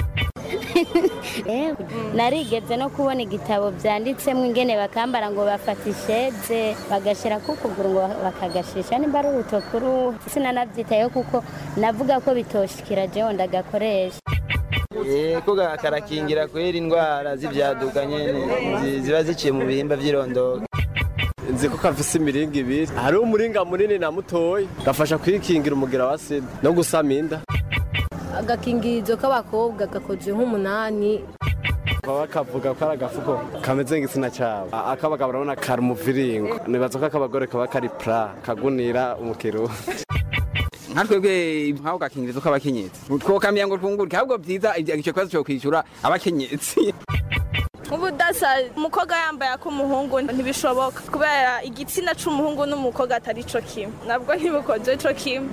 narigeze no kubona igitabo byanditsemo ingene bakambara ngo bafata isheze bagashyira ku kuguru ngo bakagashisha nimba ari urutokuru sinanabyitayeho kuko navuga ko bitoshikira jewe ndagakoresha ko karakingira kwera indwara z'ibyaduka nyene zi- ziba ziciye mu bihimba vy'irondoka nzi ko kafise imiringa ibiri hariho umuringa munini na mutoyi gafasha kwikingira umugera wa sida no gusama inda agakingirizo k'abakobwa gakozwe nk'umunani baba bakavuga ko ari agafuko kameze nk'igitsina cyabo A- ak'abagabo urabona kari umuviringo nibaza ko ak'abagore kaba kari pra kagunira umukiro nka twebwe nk'ako gakingirizo k'abakenyezi twokamenya ngo twunguke ahubwo byiza icyo kibazo cyo kwishyura abakenyezi nk'ubudasa umukobwa yambaye ak'umuhungu ntibishoboka kubera igitsina c'umuhungu n'umukobwa atari co kimwe nabwo ntibukoze co kimwe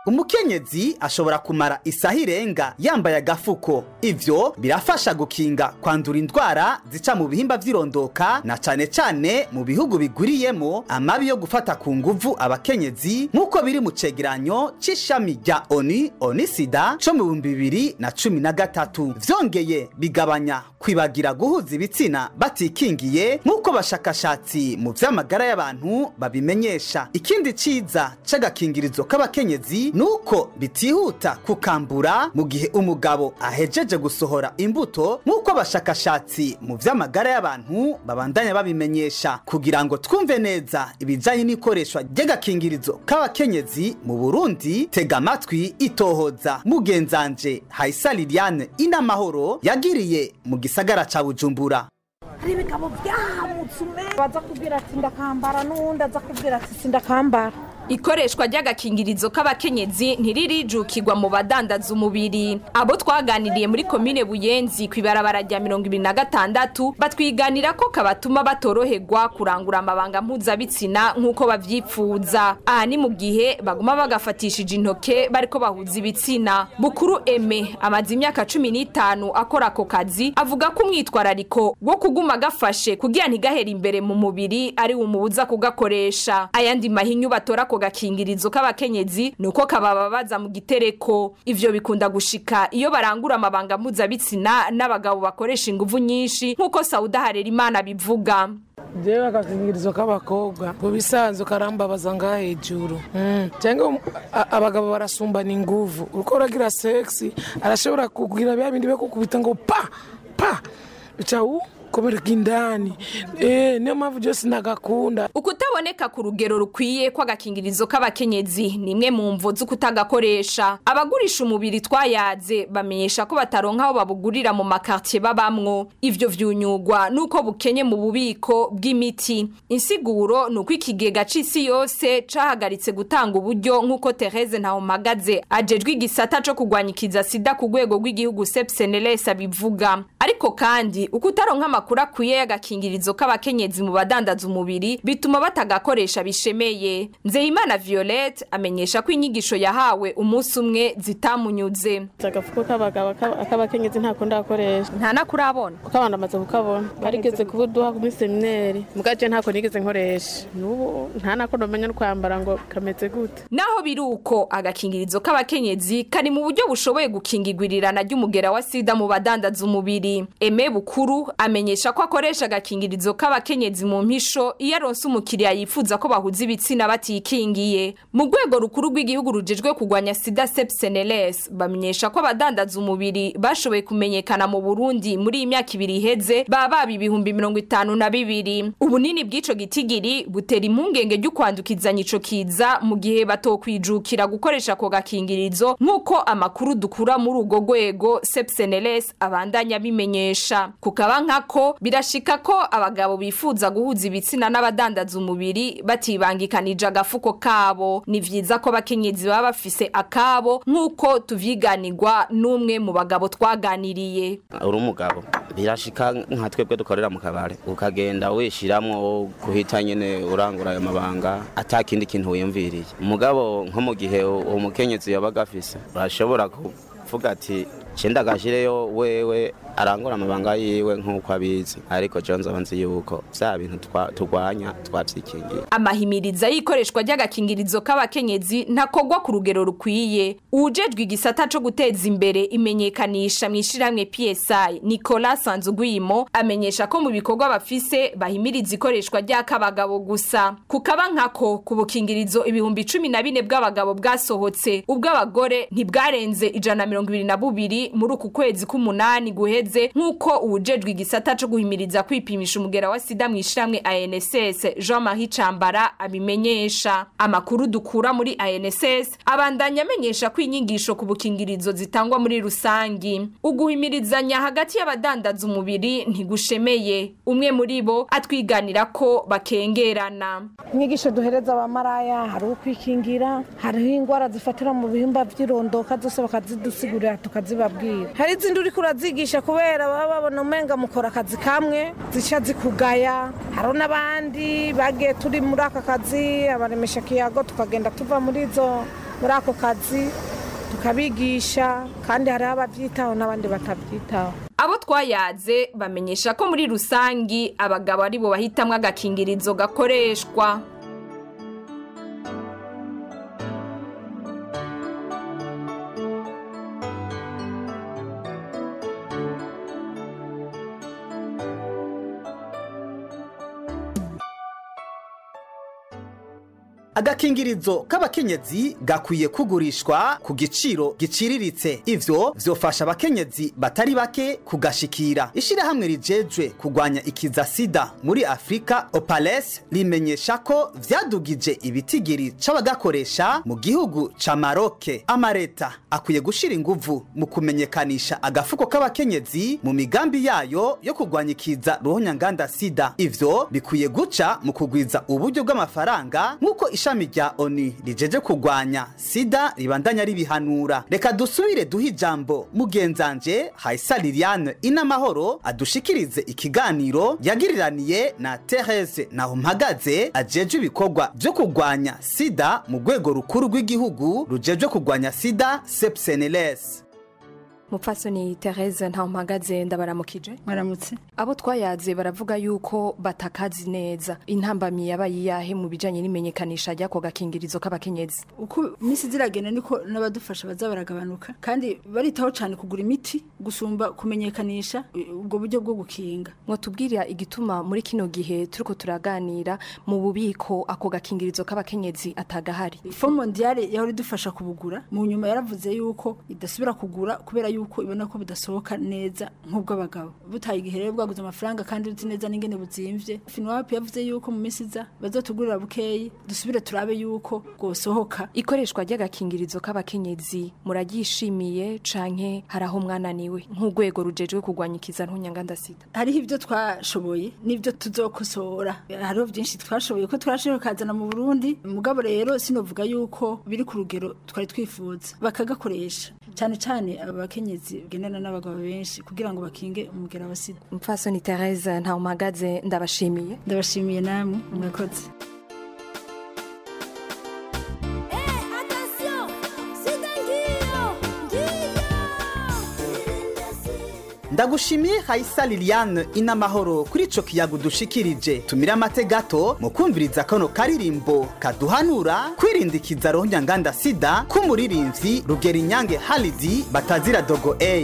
umukenyezi ashobora kumara isaha irenga yambaye agafuko ivyo birafasha gukinga kwandura indwara zica mu bihimba vy'irondoka na cane cane mu bihugu bigwiriyemo amabi yo gufata ku nguvu abakenyezi nk'uko biri mu cegeranyo c'ishami rya oni onisida co mu bihumbi bibiri na cumi na gatatu vyongeye bigabanya kwibagira guhuza ibitsina batikingiye nk'uko bashakashatsi mu vy'amagara y'abantu babimenyesha ikindi ciza c'agakingirizo k'abakenyezi nuko bitihuta kukambura mu gihe umugabo ahejeje gusohora imbuto nk'uko abashakashatsi mu vy'amagara y'abantu babandanya babimenyesha kugira ngo twumve neza ibijanye n'ikoreshwa ry'agakingirizo k'abakenyezi mu burundi tega amatwi itohoza mugenzanje hayisa liliane inamahoro yagiriye mu gisagara ca bujumbura hari ibigabo byahamutse ume baza kubwira ati ndakambara n'uwundi aza kubwira ati sindakambara ikoreshwa ry'agakingirizo k'abakenyezi ntiririjukirwa mu badandaza umubiri abo twaganiriye muri komine buyenzi ku ibarabara rya mirongo ibiri na gatandatu batwiganira ko kabatuma batoroherwa kurangura amabanga mpuzabitsina nk'uko bavyipfuza aha ni mu gihe baguma bagafatishije intoke bariko bahuza ibitsina bukuru eme amaze imyaka cumi n'itanu akora ako kazi avuga ko umwitwarariko wo kuguma gafashe kugira ntigahere imbere mu mubiri ari umubuza kugakoresha ayandi mahinyu batora ako gakingirizo k'abakenyezi nuko kabababaza mu gitereko ivyo bikunda gushika iyo barangura amabanga mpuzabitsina n'abagabo bakoresha inguvu nyinshi nk'uko sauda harerimana bivuga jewe agakingirizo k'abakobwa mu bisanzwe karambabaza ngaha hejuru Mm. cyangwa a- abagabo barasumbana inguvu uriko uragira sexy arashobora kugira bya bindi bakukubita ngo pa pa bica u kubereka indani eh niyo mpamvu byose nagakunda ukutaboneka ku rugero rukwiye kw'agakingirizo k'abakenyezi ni imwe mu mvo z'ukutagakoresha abagurisha umubiri twayaze bamenyesha ko bataronka aho babugurira mu makartier babamwo ivyo vyunyugwa nuko bukenye mu bubiko bw'imiti insiguro ni uko ikigega c'isi yose cahagaritse gutanga uburyo nk'uko Therese Ntahomagaze ajejwe igisata co kurwanyikiza sida ku rwego rw'igihugu sepseneles abivuga ariko kandi uko utaronka amakuru akwiye y'agakingirizo k'abakenyezi mu badandaza umubiri bituma batagakoresha bishemeye nzeyimana violette amenyesha ko inyigisho yahawe umunsi umwe zitamunyuze agafuko k'abagabo ak'abakenyezi ntako ndakoresha nta nakurabona kuko abantu bamaze kukabona barigeze kubuduha muri semineri mugaje ntako nigeze nkoresha n'ubu nta nako nomenya no kwambara ngo kameze gute naho biri uko agakingirizo k'abakenyezi kari mu buryo bushoboye gukingigwirirana ry'umugera wa sida mu badandaza umubiri eme bukuru amenyesha ko akoresha agakingirizo k'abakenyezi mu mpisho iyo aronse umukiriya yifuza ko bahuza ibitsina batikingiye mu rwego rukuru rw'igihugu rujejwe kurwanya sida sepseneles bamenyesha ko abadandaza umubiri bashoboye kumenyekana mu burundi muri iyi myaka ibiri iheze baba baba ibihumbi mirongo itanu na bibiri ubunini bw'ico gitigiri butera impungenge ry'ukwandukizanya ico kiza mu gihe batokwijukira gukoresha ako gakingirizo nk'uko amakuru dukura muri urwo rwego sepseneles abandanya bimenyesha kukaba nkako birashika ko abagabo bifuza guhuza ibitsina n'abadandaza umubiri batibangikanije agafuko kabo ni vyiza ko abakenyezi baba bafise akabo nk'uko tuvyiganirwa n'umwe mu bagabo twaganiriye uri umugabo birashika nka twebwe dukorera mu kabare ukagenda wishiramwo guhita nyene urangura ayo mabanga ata kindi kintu wiyumviriye umugabo nko mu gihe uwo mukenyezi yabaga afise urashobora kuvuga ati cenda gashireyo wewe arangura amabanga yiwe nk'uko abizi ariko jo nzoba nzi yuko vya bintu twa- turwanya twavyikingiye amahimiriza y'ikoreshwa ry'agakingirizo k'abakenyezi ntakogwa ku rugero rukwiye uwujejwe igisata co guteza imbere imenyekanisha mu ishirahamwe psi nicolas sanzugwimo amenyesha ko mu bikorwa bafise bahimiriza ikoreshwa ry'akabagabo gusa kukaba nkako ku bukingirizo ibihumbi cumi na bine bw'abagabo bwasohotse ubw'abagore ntibwarenze ijana na mirongo ibiri na bubiri muri uku kwezi k'umunani guheze nk'uko uwujejwe igisata co guhimiriza kwipimisha umugera wa sida mu ishirahamwe anss jean marie cambara abimenyesha amakuru dukura muri anss abandanya amenyesha ko inyigisho ku bukingirizo zitangwa muri rusangi uguhimirizanya hagati y'abadandaza umubiri ntigushemeye umwe muri bo atwiganira ko bakengerana inyigisho duhereza abamaraya hari ukwikingira hariho indwara zifatira mu bihimba by'irondoka zose bakazidusigurira tukazibabwira hari izindi uriko urazigisha kubera baba babona umenga mukora akazi kamwe zica zikugaya hariho n'abandi bagiye turi muri aka kazi abaremesha kiyago tukagenda tuva muri izo muri ako kazi tukabigisha kandi hariho ababyitaho n'abandi batabyitaho abo twayaze bamenyesha ko muri rusangi abagabo ari bo bahitamwo agakingirizo gakoreshwa agakingirizo k'abakenyezi gakwiye kugurishwa ku giciro giciriritse ivyo vyofasha abakenyezi batari bake kugashikira ishirahamwe rijejwe kugwanya ikiza sida muri afurika opales rimenyesha ko vyadugije ibitigiri c'abagakoresha mu gihugu ca maroke amareta akwiye gushira inguvu mu kumenyekanisha agafuko k'abakenyezi mu migambi yayo yo kugwanya ikiza ruhonyanganda sida ivyo bikwiye guca mu kugwiza uburyo bw'amafaranga nk'uko ishami rya onu rijeje kugwanya sida ribandanya ribihanura reka dusubire duhe ijambo mugenzanje hayisa liliane inamahoro adushikirize ikiganiro yagiriraniye na therese nahumpagaze ajejwe ibikorwa vyo kugwanya sida mu rwego rukuru rw'igihugu rujejwe kugwanya sida sepseneles mupfasoni Therese mpagaze ndabaramukije mwaramutse abo twayaze baravuga yuko batakazi neza intambamyi yabaye iyahe mu bijanye n'imenyekanisha ry'ako gakingirizo k'abakenyezi uko iminsi ziragenda niko n'abadufasha baza baragabanuka kandi baritaho cyane kugura imiti gusumba kumenyekanisha ubwo buryo bwo gukinga mwotubwira igituma muri kino gihe turiko turaganira mu bubiko ako gakingirizo k'abakenyezi atagahari fo mondiale yahora idufasha kubugura mu nyuma yaravuze yuko idasubira kugura kubera yuko ibona ko budasohoka neza nk'ubw'abagabo butaye igihe rero bwaguze amafaranga kandi uzi neza n'ingene buzimvye finwapi yavuze yuko mu minsi iza bazotugurira bukeyi dusubire turabe yuko bwosohoka ikoreshwa ry'agakingirizo k'abakenyezi muraryishimiye canke hari aho mwananiwe nk'urwego rujejwe kurwanya ikiza ntunyanganda sida hariho ibyo twashoboye n'ibyo tuzokosora hariho byinshi twashoboye ko twashoboye kazana mu burundi mugabo rero sinovuga yuko biri ku rugero twari twifuza bakagakoresha cyane cyane aba bakenyezi bagendana n'abagabo benshi kugira ngo bakinge umugera wa sida mupfasoni Therese mpagaze ndabashimiye ndabashimiye namwe mwakoze ndagushimiye hayisa liliane inamahoro kuri ico kiyago dushikirije tumire amate gato mu kumviriza kano karirimbo kaduhanura kwirindikiza rohonyanganda sida k'umuririmvyi rugera inyange halidi batazira dogo a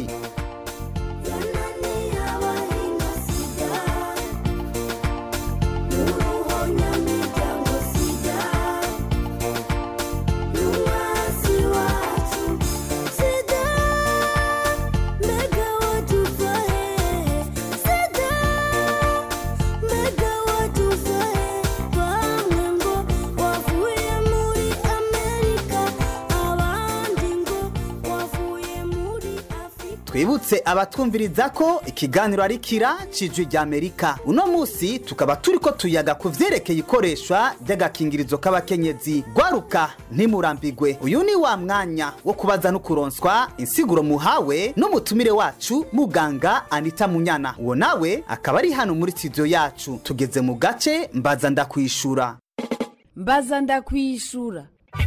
twibutse abatwumviriza ko ikiganiro ari kira cijwi rya amerika uno munsi tukaba turiko tuyaga ku vyerekeye ikoreshwa ry'agakingirizo k'abakenyezi gwaruka ntimurambigwe uyu ni wa mwanya wo kubaza no kuronswa insiguro muhawe n'umutumire wacu muganga anita munyana uwo nawe akaba ari hano muri studio yacu tugeze mu gace mbaza ndakwishura mbaza ndakwishura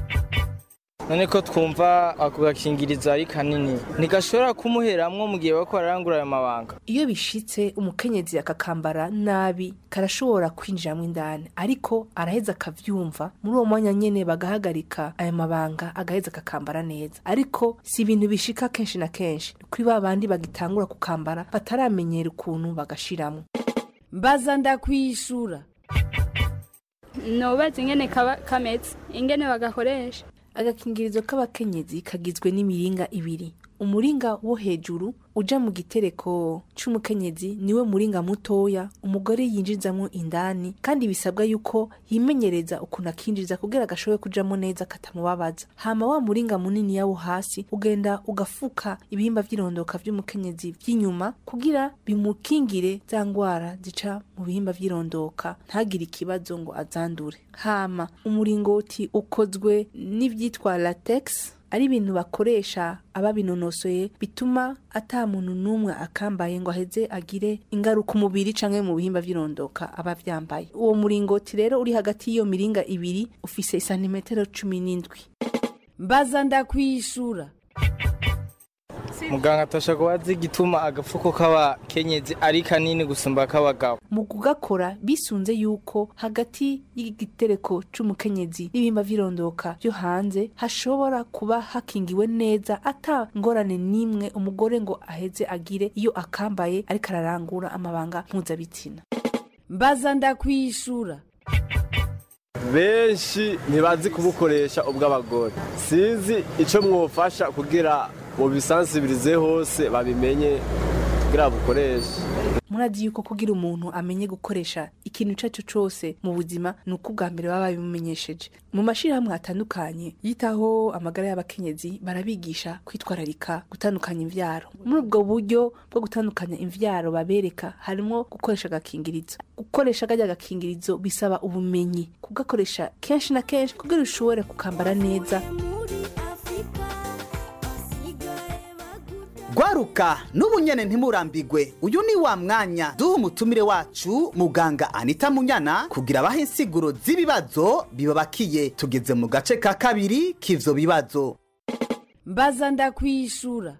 none ko twumva ako gakingirizo ari kanini ntigashobora kumuheramwo mu gihe bariko bararangura ayo mabanga iyo bishitse umukenyezi akakambara nabi karashobora kwinjiramwo indani ariko araheza akavyumva muri uwo mwanya nyene bagahagarika ayo mabanga agaheza akakambara neza ariko si ibintu bishika kenshi na kenshi kuri ba bandi bagitangura kukambara bataramenyera ukuntu bagashiramwo mbaza ndakwishura nobaza ingene kaba kameze ingene bagakoresha agakingirizo k'abakenyezi kagizwe n'imiringa ibiri umuringa wo hejuru uja mu gitereko c'umukenyezi niwe muringa mutoya umugore yinjizamwo indani kandi bisabwa yuko yimenyereza ukuntu akinjiza kugira gashobore kujamo neza katamubabaza hama wa muringa munini yawo hasi ugenda ugafuka ibihimba vy'irondoka vy'umukenyezi vy'inyuma kugira bimukingire za ngwara zica mu bihimba vy'irondoka ntagire ikibazo ngo azandure hama umuringoti ukozwe n'ivyitwa latex ari ibintu bakoresha ababinonosoye bituma ata muntu n'umwe akambaye ngo aheze agire ingaruka umubiri canke mu bihimba vy'irondoka aba vyambaye uwo muringoti rero uri hagati y'iyo miringa ibiri ufise isantimetero cumi n'indwi mbaza ndakwishura muganga atashaka kuba azi igituma agafuko k'abakenyezi ari kanini gusumba ak'abagabo mu kugakora bisunze yuko hagati y'igitereko c'umukenyezi n'ibimba vy'irondoka vyo hanze hashobora kuba hakingiwe neza ata ngorane n'imwe umugore ngo aheze agire iyo akambaye ariko ararangura amabanga mpuzabitsina mbaza ndakwishura benshi ntibazi kubukoresha ubw'abagore sinzi icyo mwofasha kugira mubisansibirize hose babimenye kugira bukoreshe murazi yuko kugira umuntu amenye gukoresha ikintu ico ari cyo cose mu buzima ni uko ubwa mbere baba babimumenyesheje mu mashirahamwe atandukanye yitaho amagara y'abakenyezi barabigisha kwitwararika gutandukanya imvyaro muri ubwo buryo bwo gutandukanya imvyaro babereka harimo gukoresha agakingirizo gukoresha kajya agakingirizo bisaba ubumenyi kugakoresha kenshi na kenshi kugira ushobore kukambara neza gwaruka n'ubu nyene ntimurambigwe uyu ni wa mwanya duha umutumire wacu muganga anita munyana kugira abahe insiguro z'ibibazo bibabakiye tugeze mu gace ka kabiri k'ivyo bibazo mbaza ndakwishura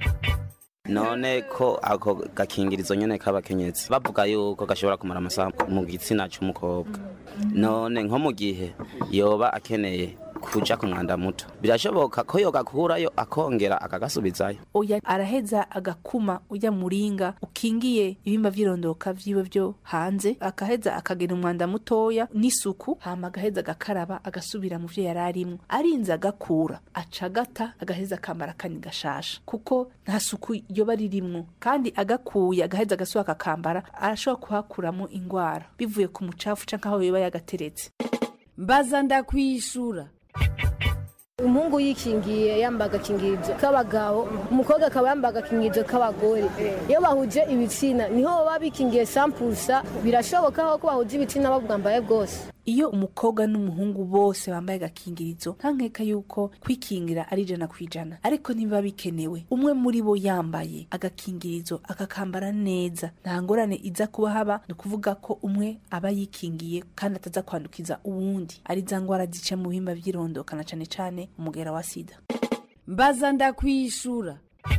none ko ako gakingirizo nyene k'abakenyezi bavuga yuko gashobora kumara amasaha mu gitsina c'umukobwa none nko mu gihe yoba akeneye kuja ku mwanda muto birashoboka ko yogakurayo akongera akagasubizayo oya araheza agakuma ujya muringa ukingiye ibimba vy'irondoka vyiwe vyo hanze akaheza akagena umwanda mutoya n'isuku hama agaheza agakaraba agasubira mu vyo yari arimwo arinze agakura aca agata agaheza akambara akani gashasha kuko nta suku yoba ririmwo kandi agakuye agaheza agasubira akakambara arashobora kuhakuramo ingwara bivuye ku mucafu canke aho yoba yagateretse mbaza ndakwishura umuhungu yikingiye yambaye agakingirizo k'abagabo umukobwa akaba yambaye agakingirizo k'abagore iyo bahuje ibitsina niho baba bikingiye sampusa birashoboka ko bahuje ibitsina babwambaye bwose iyo umukobwa n'umuhungu bose bambaye agakingirizo nta nkeka yuko kwikingira ari ijana ku ijana ariko ntibiba bikenewe umwe muri bo yambaye agakingirizo akakambara neza nta ngorane iza kuba haba ni ukuvuga ko umwe aba yikingiye kandi ataza kwandukiza uwundi ari za ngwara zica mu bihimba by'irondoka na cane cane umugera wa sida mbaza ndakwishura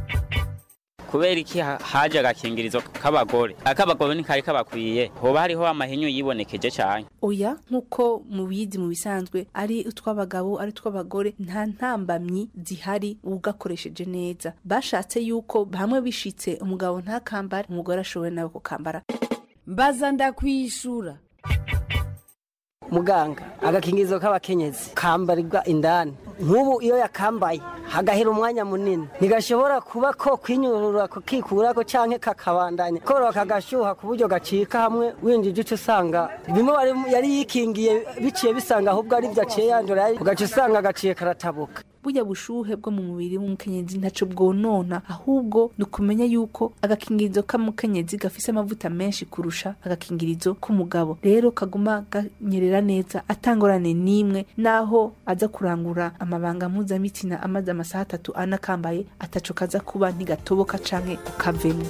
kubera iki ha- haje agakingirizo k'abagore ak'abagore ntikari kabakwiye hoba hariho amahinyu yibonekeje cyane oya nk'uko mubizi mu bisanzwe ari utw'abagabo ari utw'abagore nta ntambamyi zihari ugakoresheje neza bashatse yuko hamwe bishitse umugabo ntakambare umugore ashoboye nawe kukambara mbaza ndakwishura muganga agakingirizo k'abakenyezi kambarirwa indani nk'ubu iyo yakambaye hagahera umwanya munini ntigashobora kuba ko kwinyurura kikurako canke kakabandanya koroha kagashyuha ku buryo gacika hamwe winjije uca usanga bimwe wari- yari yikingiye biciye bisanga ahubwo ari byo aciye yandura ugaca usanga gaciye karatabuka burya bushuhe bwo mu mubiri w'umukenyezi ntaco bwonona ahubwo ni ukumenya yuko agakingirizo k'umukenyezi gafise amavuta menshi kurusha agakingirizo k'umugabo rero kaguma ganyerera neza atangorane n'imwe naho aza kurangura amabanga mpuzamitsina amaze amasaha atatu anakambaye ataco kaza kuba ntigatoboka canke ukavemo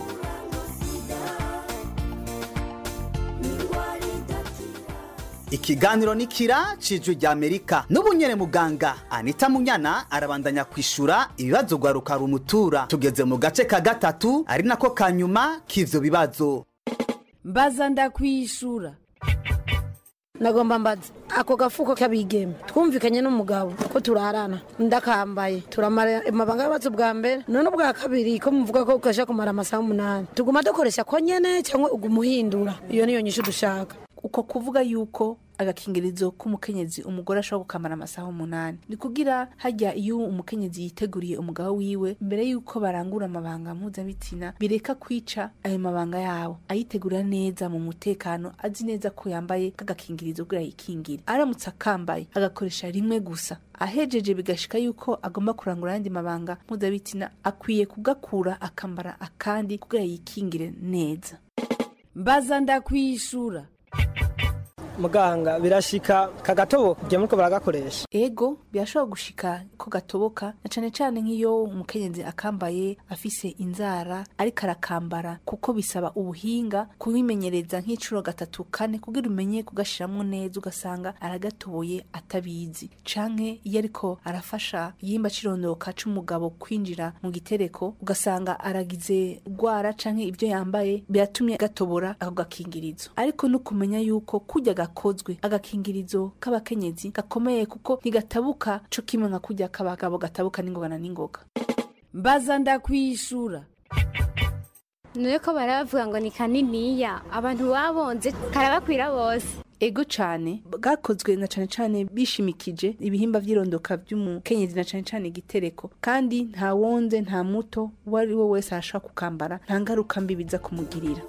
ikiganiro ni kira cijwi rya amerika n'ubu nyene muganga anita munyana arabandanya kwishura ibibazo gwaruka rumutura tugeze mu gace ka gatatu ari nako ka nyuma k'ivyo bibazo mbaza ndakwishura nagomba mbaza ako gafuko k'abigeme twumvikanye n'umugabo ko turarana ndakambaye turamara amabanga y'abatsi bwa mbere none ubwa kabiri ko muvuga ko ukasha kumara amasaha umunani tuguma dukoresha ko nyene cyangwa uguma uhindura iyo niyo nyishu dushaka uko kuvuga yuko agakingirizo k'umukenyezi umugore ashobora gukamara amasaha umunani ni kugira hajya iyo umukenyezi yiteguriye umugabo wiwe mbere yuko barangura amabanga mpuzabitsina bireka kwica ayo mabanga yabo ayitegura neza mu mutekano azi neza ko yambaye k'agakingirizo kugira yikingire aramutse akambaye agakoresha rimwe gusa ahejeje bigashika yuko agomba kurangura ayandi mabanga mpuzabitsina akwiye kugakura akambara akandi kugira yikingire neza mbaza ndakwishura muganga birashika kagatoboka igihe muriko baragakoresha ego birashobora gushika ko gatoboka na cane cane nk'iyo umukenyezi akambaye afise inzara ariko arakambara kuko bisaba ubuhinga kubimenyereza nk'icuro gatatu kane kugira umenye kugashiramwo neza ugasanga aragatoboye atabizi canke iyo ariko arafasha igihimba c'irondoka c'umugabo kwinjira mu gitereko ugasanga aragize gwara canke ibyo yambaye biratumye gatobora ako gakingirizo ariko no kumenya yuko kurya gakozwe agakingirizo k'abakenyezi gakomeye kuko ntigatabuka co kimwe nka kurya k'abagabo gatabuka n'ingoga na n'ingoga mbaza ndakwishura niyo ko barabavuga ngo ni kaniniya abantu babonze karabakwira bose ego cane bwakozwe na cane cane bishimikije ibihimba vy'irondoka vy'umukenyezi na cane cane igitereko kandi nta wonze nta muto uwo ari we wese arashobora kukambara nta ngaruka mbi biza kumugirira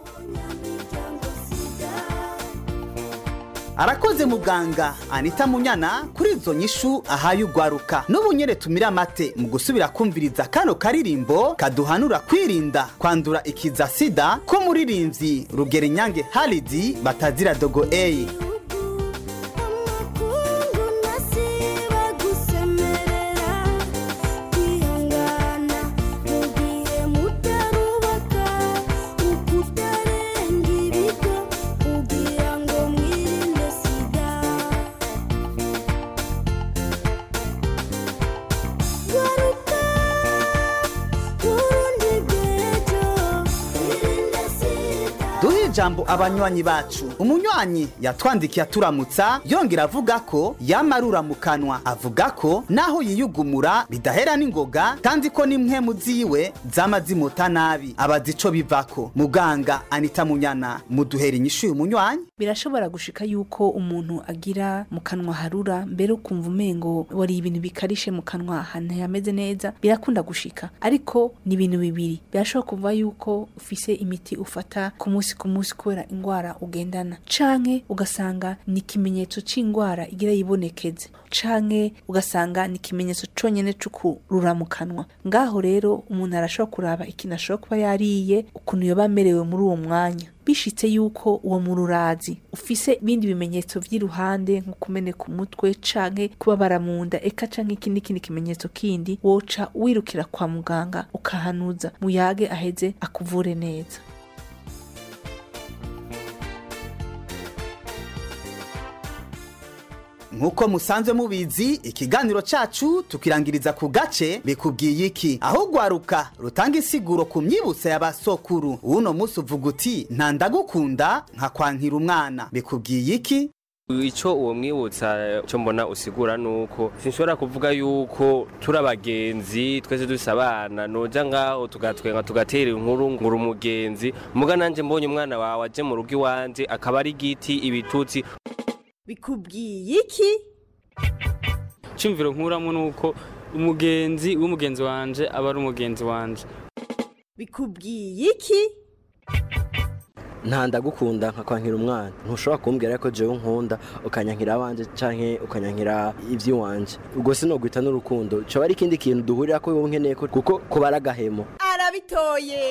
arakoze muganga anita munyana kuri izo nyishu ahaye ugwaruka n'ubu nyene tumira amate mu gusubira kumviriza kano karirimbo kaduhanura kwirinda kwandura ikiza sida ko muririmbyi rugero inyange haridi batazira dogo eyi duhe ijambo abanywanyi bacu umunywanyi yatwandikiye aturamutsa yongera avuga ko yamarura mu kanwa avuga ko naho yiyugumura bidahera n'ingoga kandi ko n'impwemu ziwe zama zimuta nabi abazi ico bivako muganga anita munyana muduhera inyishu uyu munywanyi birashobora gushika yuko umuntu agira mu kanwa harura mbere ukumva umengo wari ibintu bikarishe mu kanwa ahantu hameze neza birakunda gushika ariko ni ibintu bibiri birashobora kuva yuko ufise imiti ufata ku munsi ku munsi kubera ingwara ugendana canke ugasanga ni ikimenyetso c'ingwara igira yibonekeze canke ugasanga ni ikimenyetso conyene c'ukurura mu kanwa ngaho rero umuntu arashobora kuraba ikintu ashobora kuba yariye ukuntu yoba amerewe muri uwo mwanya bishitse yuko uwo mururazi ufise ibindi bimenyetso vy'iruhande nko kumeneka umutwe canke kubabara mu nda eka canke ikindi kindi kimenyetso kindi woca wirukira kwa muganga ukahanuza muyage aheze akuvure neza nk'uko musanzwe mubizi ikiganiro cacu tukirangiriza ku gace bikubwiye iki aho ugwaruka rutanga insiguro ku myibutso y'abasokuru uno munsi uvuga uti nta ndagukunda nka kwankira umwana bikubwiye iki icyo uwo mwibutsa cyo mbona usigura ni uko sinshobora kuvuga yuko turi abagenzi twese dusa abana noja ngaho tugatwenga tugatera inkuru ngura umugenzi muga nanjye mbonye umwana wawe aje mu rugo iwanjye akaba ari igiti ibitutsi bikubwiye iki cyumviro nkuramo ni uko umugenzi w'umugenzi wanje aba ari umugenzi wanje bikubwiye iki nta ndagukunda nka kwankira umwana ntushobora kumbwira ko jewe nkunda ukanyankira abanje canke ukanyankira ivy'iwanje ubwo sinogwita n'urukundo coba ari ikindi kintu duhurira ko wowe nkeneye ko kuko kuba ari agahemo arabitoye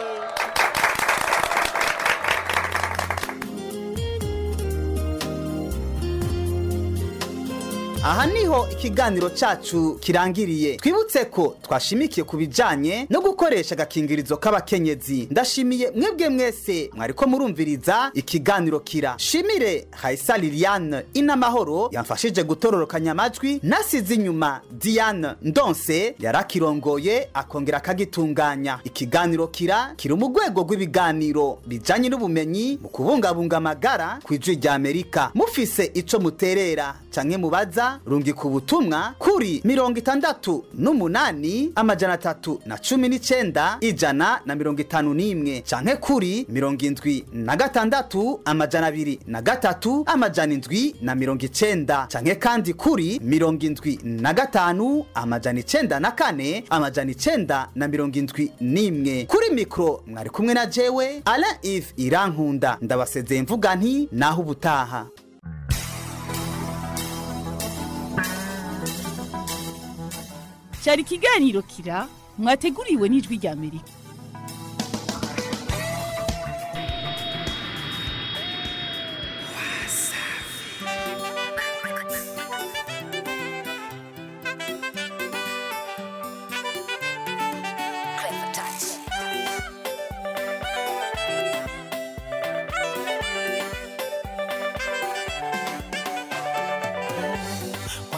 aha niho ikiganiro cacu kirangiriye twibutse ko twashimikiye ku bijanye no gukoresha agakingirizo k'abakenyezi ndashimiye mwebwe mwese mwariko murumviriza ikiganiro kira shimire haisa liliane inamahoro yamfashije gutororokanya amajwi nasize inyuma diane ndonse yarakirongoye akongera akagitunganya ikiganiro kira kiri mu rwego rw'ibiganiro bijanye n'ubumenyi mu kubungabunga amagara ku ijwi rya amerika mufise ico muterera canke mubaza rungika ubutumwa kuri mirongo itandatu n'umunani amajana atatu na cumi n'icenda ijana na mirongo itanu n'imwe canke kuri mirongo indwi na gatandatu amajana abiri na gatatu amajana indwi na mirongo icenda canke kandi kuri mirongo indwi na gatanu amajana icenda na kane amajana icenda na mirongo indwi n'imwe kuri mikoro mwari kumwe na jewe alain ive irankunda ndabasezeye mvuga nti naho ubutaha cyari ikiganiro kira mwateguriwe n'ijwi rya amerika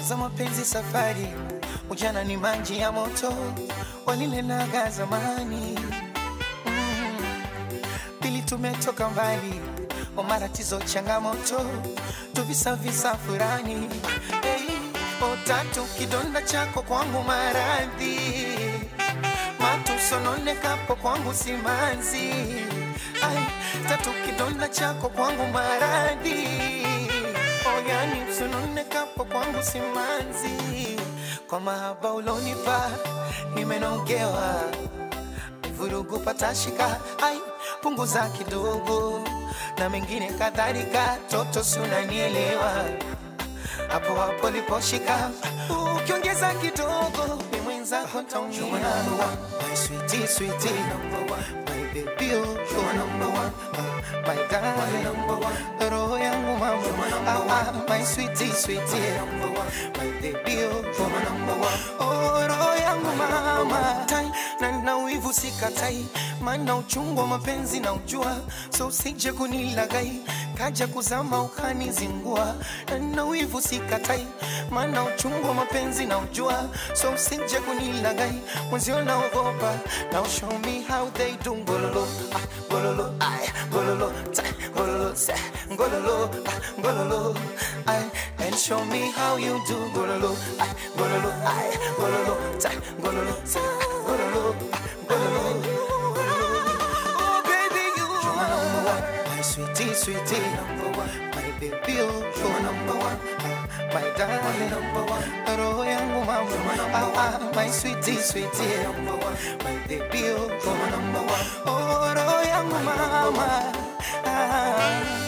za mapenzi safari, ujana ni maji ya moto, walilenaga zamani. Mm. Pili tumetoka mbali, wa matatizo changamoto, tuvisavisa furani. Hey, o tatu kidonda chako kwangu maradhi, matusononekapo kwangu simanzi. Ai, tatu kidonda chako kwangu maradhi oyani msunonekapo kwangu simanzi kwa mahaba ulonipa nimenogewa vurugu patashika ai punguza kidogo na mengine kadhalika toto sunanielewa hapo hapo liposhika ukiongeza kidogo ni mwenzako taumia my sweetie sweetie number one my baby oh you are number one uh, my darling number one roho yangu mama ah, ah, my sweetie sweetie number one my baby oh you are number one oh roho yangu mama tai na na wivu sikatai maana uchungu wa mapenzi na ujua so usije kunilagai kaja kuzama ukanizingua na na wivu sikatai maana uchungu wa mapenzi na ujua so usije kunilagai mwenzio naogopa now show me how they do ngololo ah, ngololo ay ngololo ta ngololo sa ngololo ah, ngololo ay and show me how you do ngololo ay ngololo ay ngololo ta ngololo sa ngololo ah, ngololo Oh, baby, you are number one. My sweetie, sweetie, number one. My baby, oh, you are number one. Ah, My darling, number one. Roho yangu mama, ah, ah, my sweetie, sweetie, number one. My baby, oh, you are number one. Oh, roho yangu mama. Ah.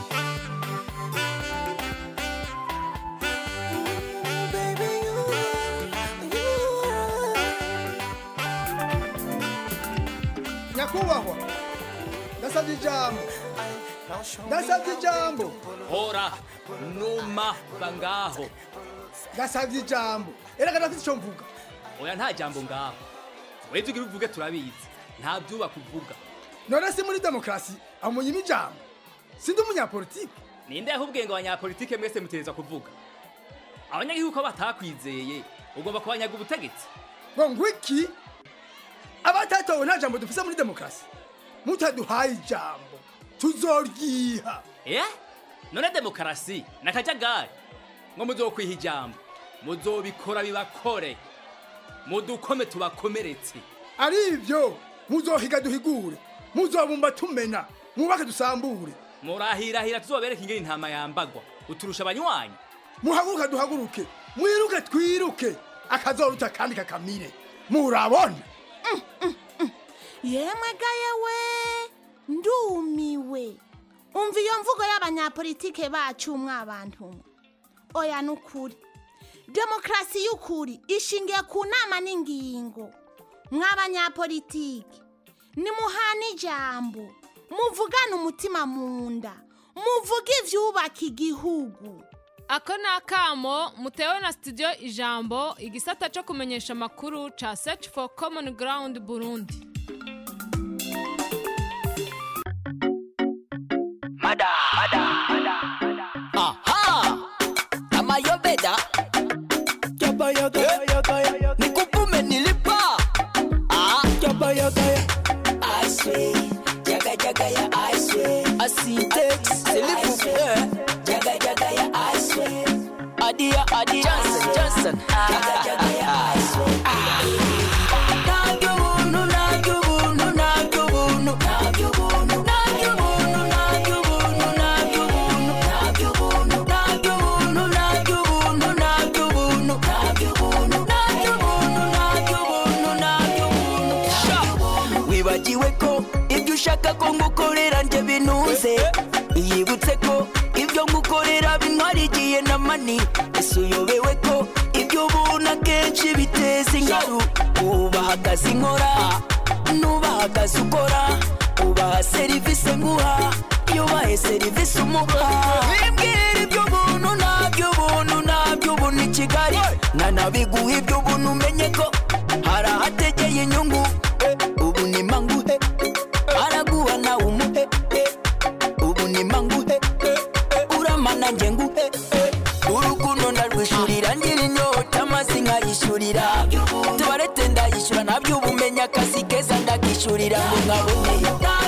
nyakubahwa ndasabye ijambo ndasabye ijambo hora numa bangaho ndasabye ijambo erega ndafite icyo mvuga oya nta jambo ngaho webye ugira uvuge turabizi nta byubaka uvuga none si muri demokarasi amunyima ijambo sindi umunyapolitiki ninde yahubwiye ngo abanyapolitike mwese mutereza kuvuga abanyagihugu ko batakwizeye ugomba kubanyaga ubutegetsi ngo ngwiki abatatowe nta jambo dufise muri demokarasi mutaduhaye ijambo tuzoryiha eh none demokarasi nakajagari ngo muzokwiha ijambo muzobikora bibakore mudukome tubakomeretse ari ibyo muzohiga duhigure muzobumba tumena mwubake dusambure murahirahira tuzobereka ingene intama yambagwa uturusha abanywanyi muhaguruke duhaguruke mwiruke twiruke akazoruta kandi kakamire murabona yemwe ga yewe ndumiwe umva iyo mvugo y'abanyapolitike bacu mwabantu mwe oya ni ukuri demokarasi y'ukuri ishingiye ku nama n'ingingo mw'abanyapolitike nimuhana ijambo muvugane umutima mu nda muvuge ibyubaka igihugu ako ni akamo mutewe na studio ijambo igisata cyo kumenyesha amakuru ca search for common ground burundi Mada, mada, mada. Aha! Kama yo beda. Yoba yoga yoga yoga. Nikupume nilipa. Ah. Yoba yoga I swear. Jaga jaga ya I swear. Asintex. Selifu. Jaga jaga ya I swear. Adia adia. Johnson Johnson. Jaga jaga ya I swear. Nagyubunu nagyubunu nagyubunu nagyubunu nagyubunu nagyubunu nagyubunu nagyubunu nagyubunu nagyubunu nagyubunu nagyubunu nagyubunu nagyubunu nagyubunu Sha! wibagiwe ko ibyo ushaka ko ngukorera njye binuze yibutse ko ibyo ngukorera bintwara igihe na mani ese uyobewe ko ibyo ubona kenshi biteza ingaru ubaha akazi nkora nubaha akazi ukora ubaha serivisi nguha iyo ubahe serivisi umuha bimbwira ibyo buntu ntabyo buntu ntabyo buntu i kigali nkanabiguha ibyo buntu umenye ko hari ahategeye inyungu eh, ubu ni manguhe araguha nawe umuhe eh, ubu ni manguhe eh, uramana njye nguhe eh, urukundo ndarwishurira ngira ndabisabira tubarete ndayishyura ntabyo ubumenya akazi keza ndakishyurira ngo nkabone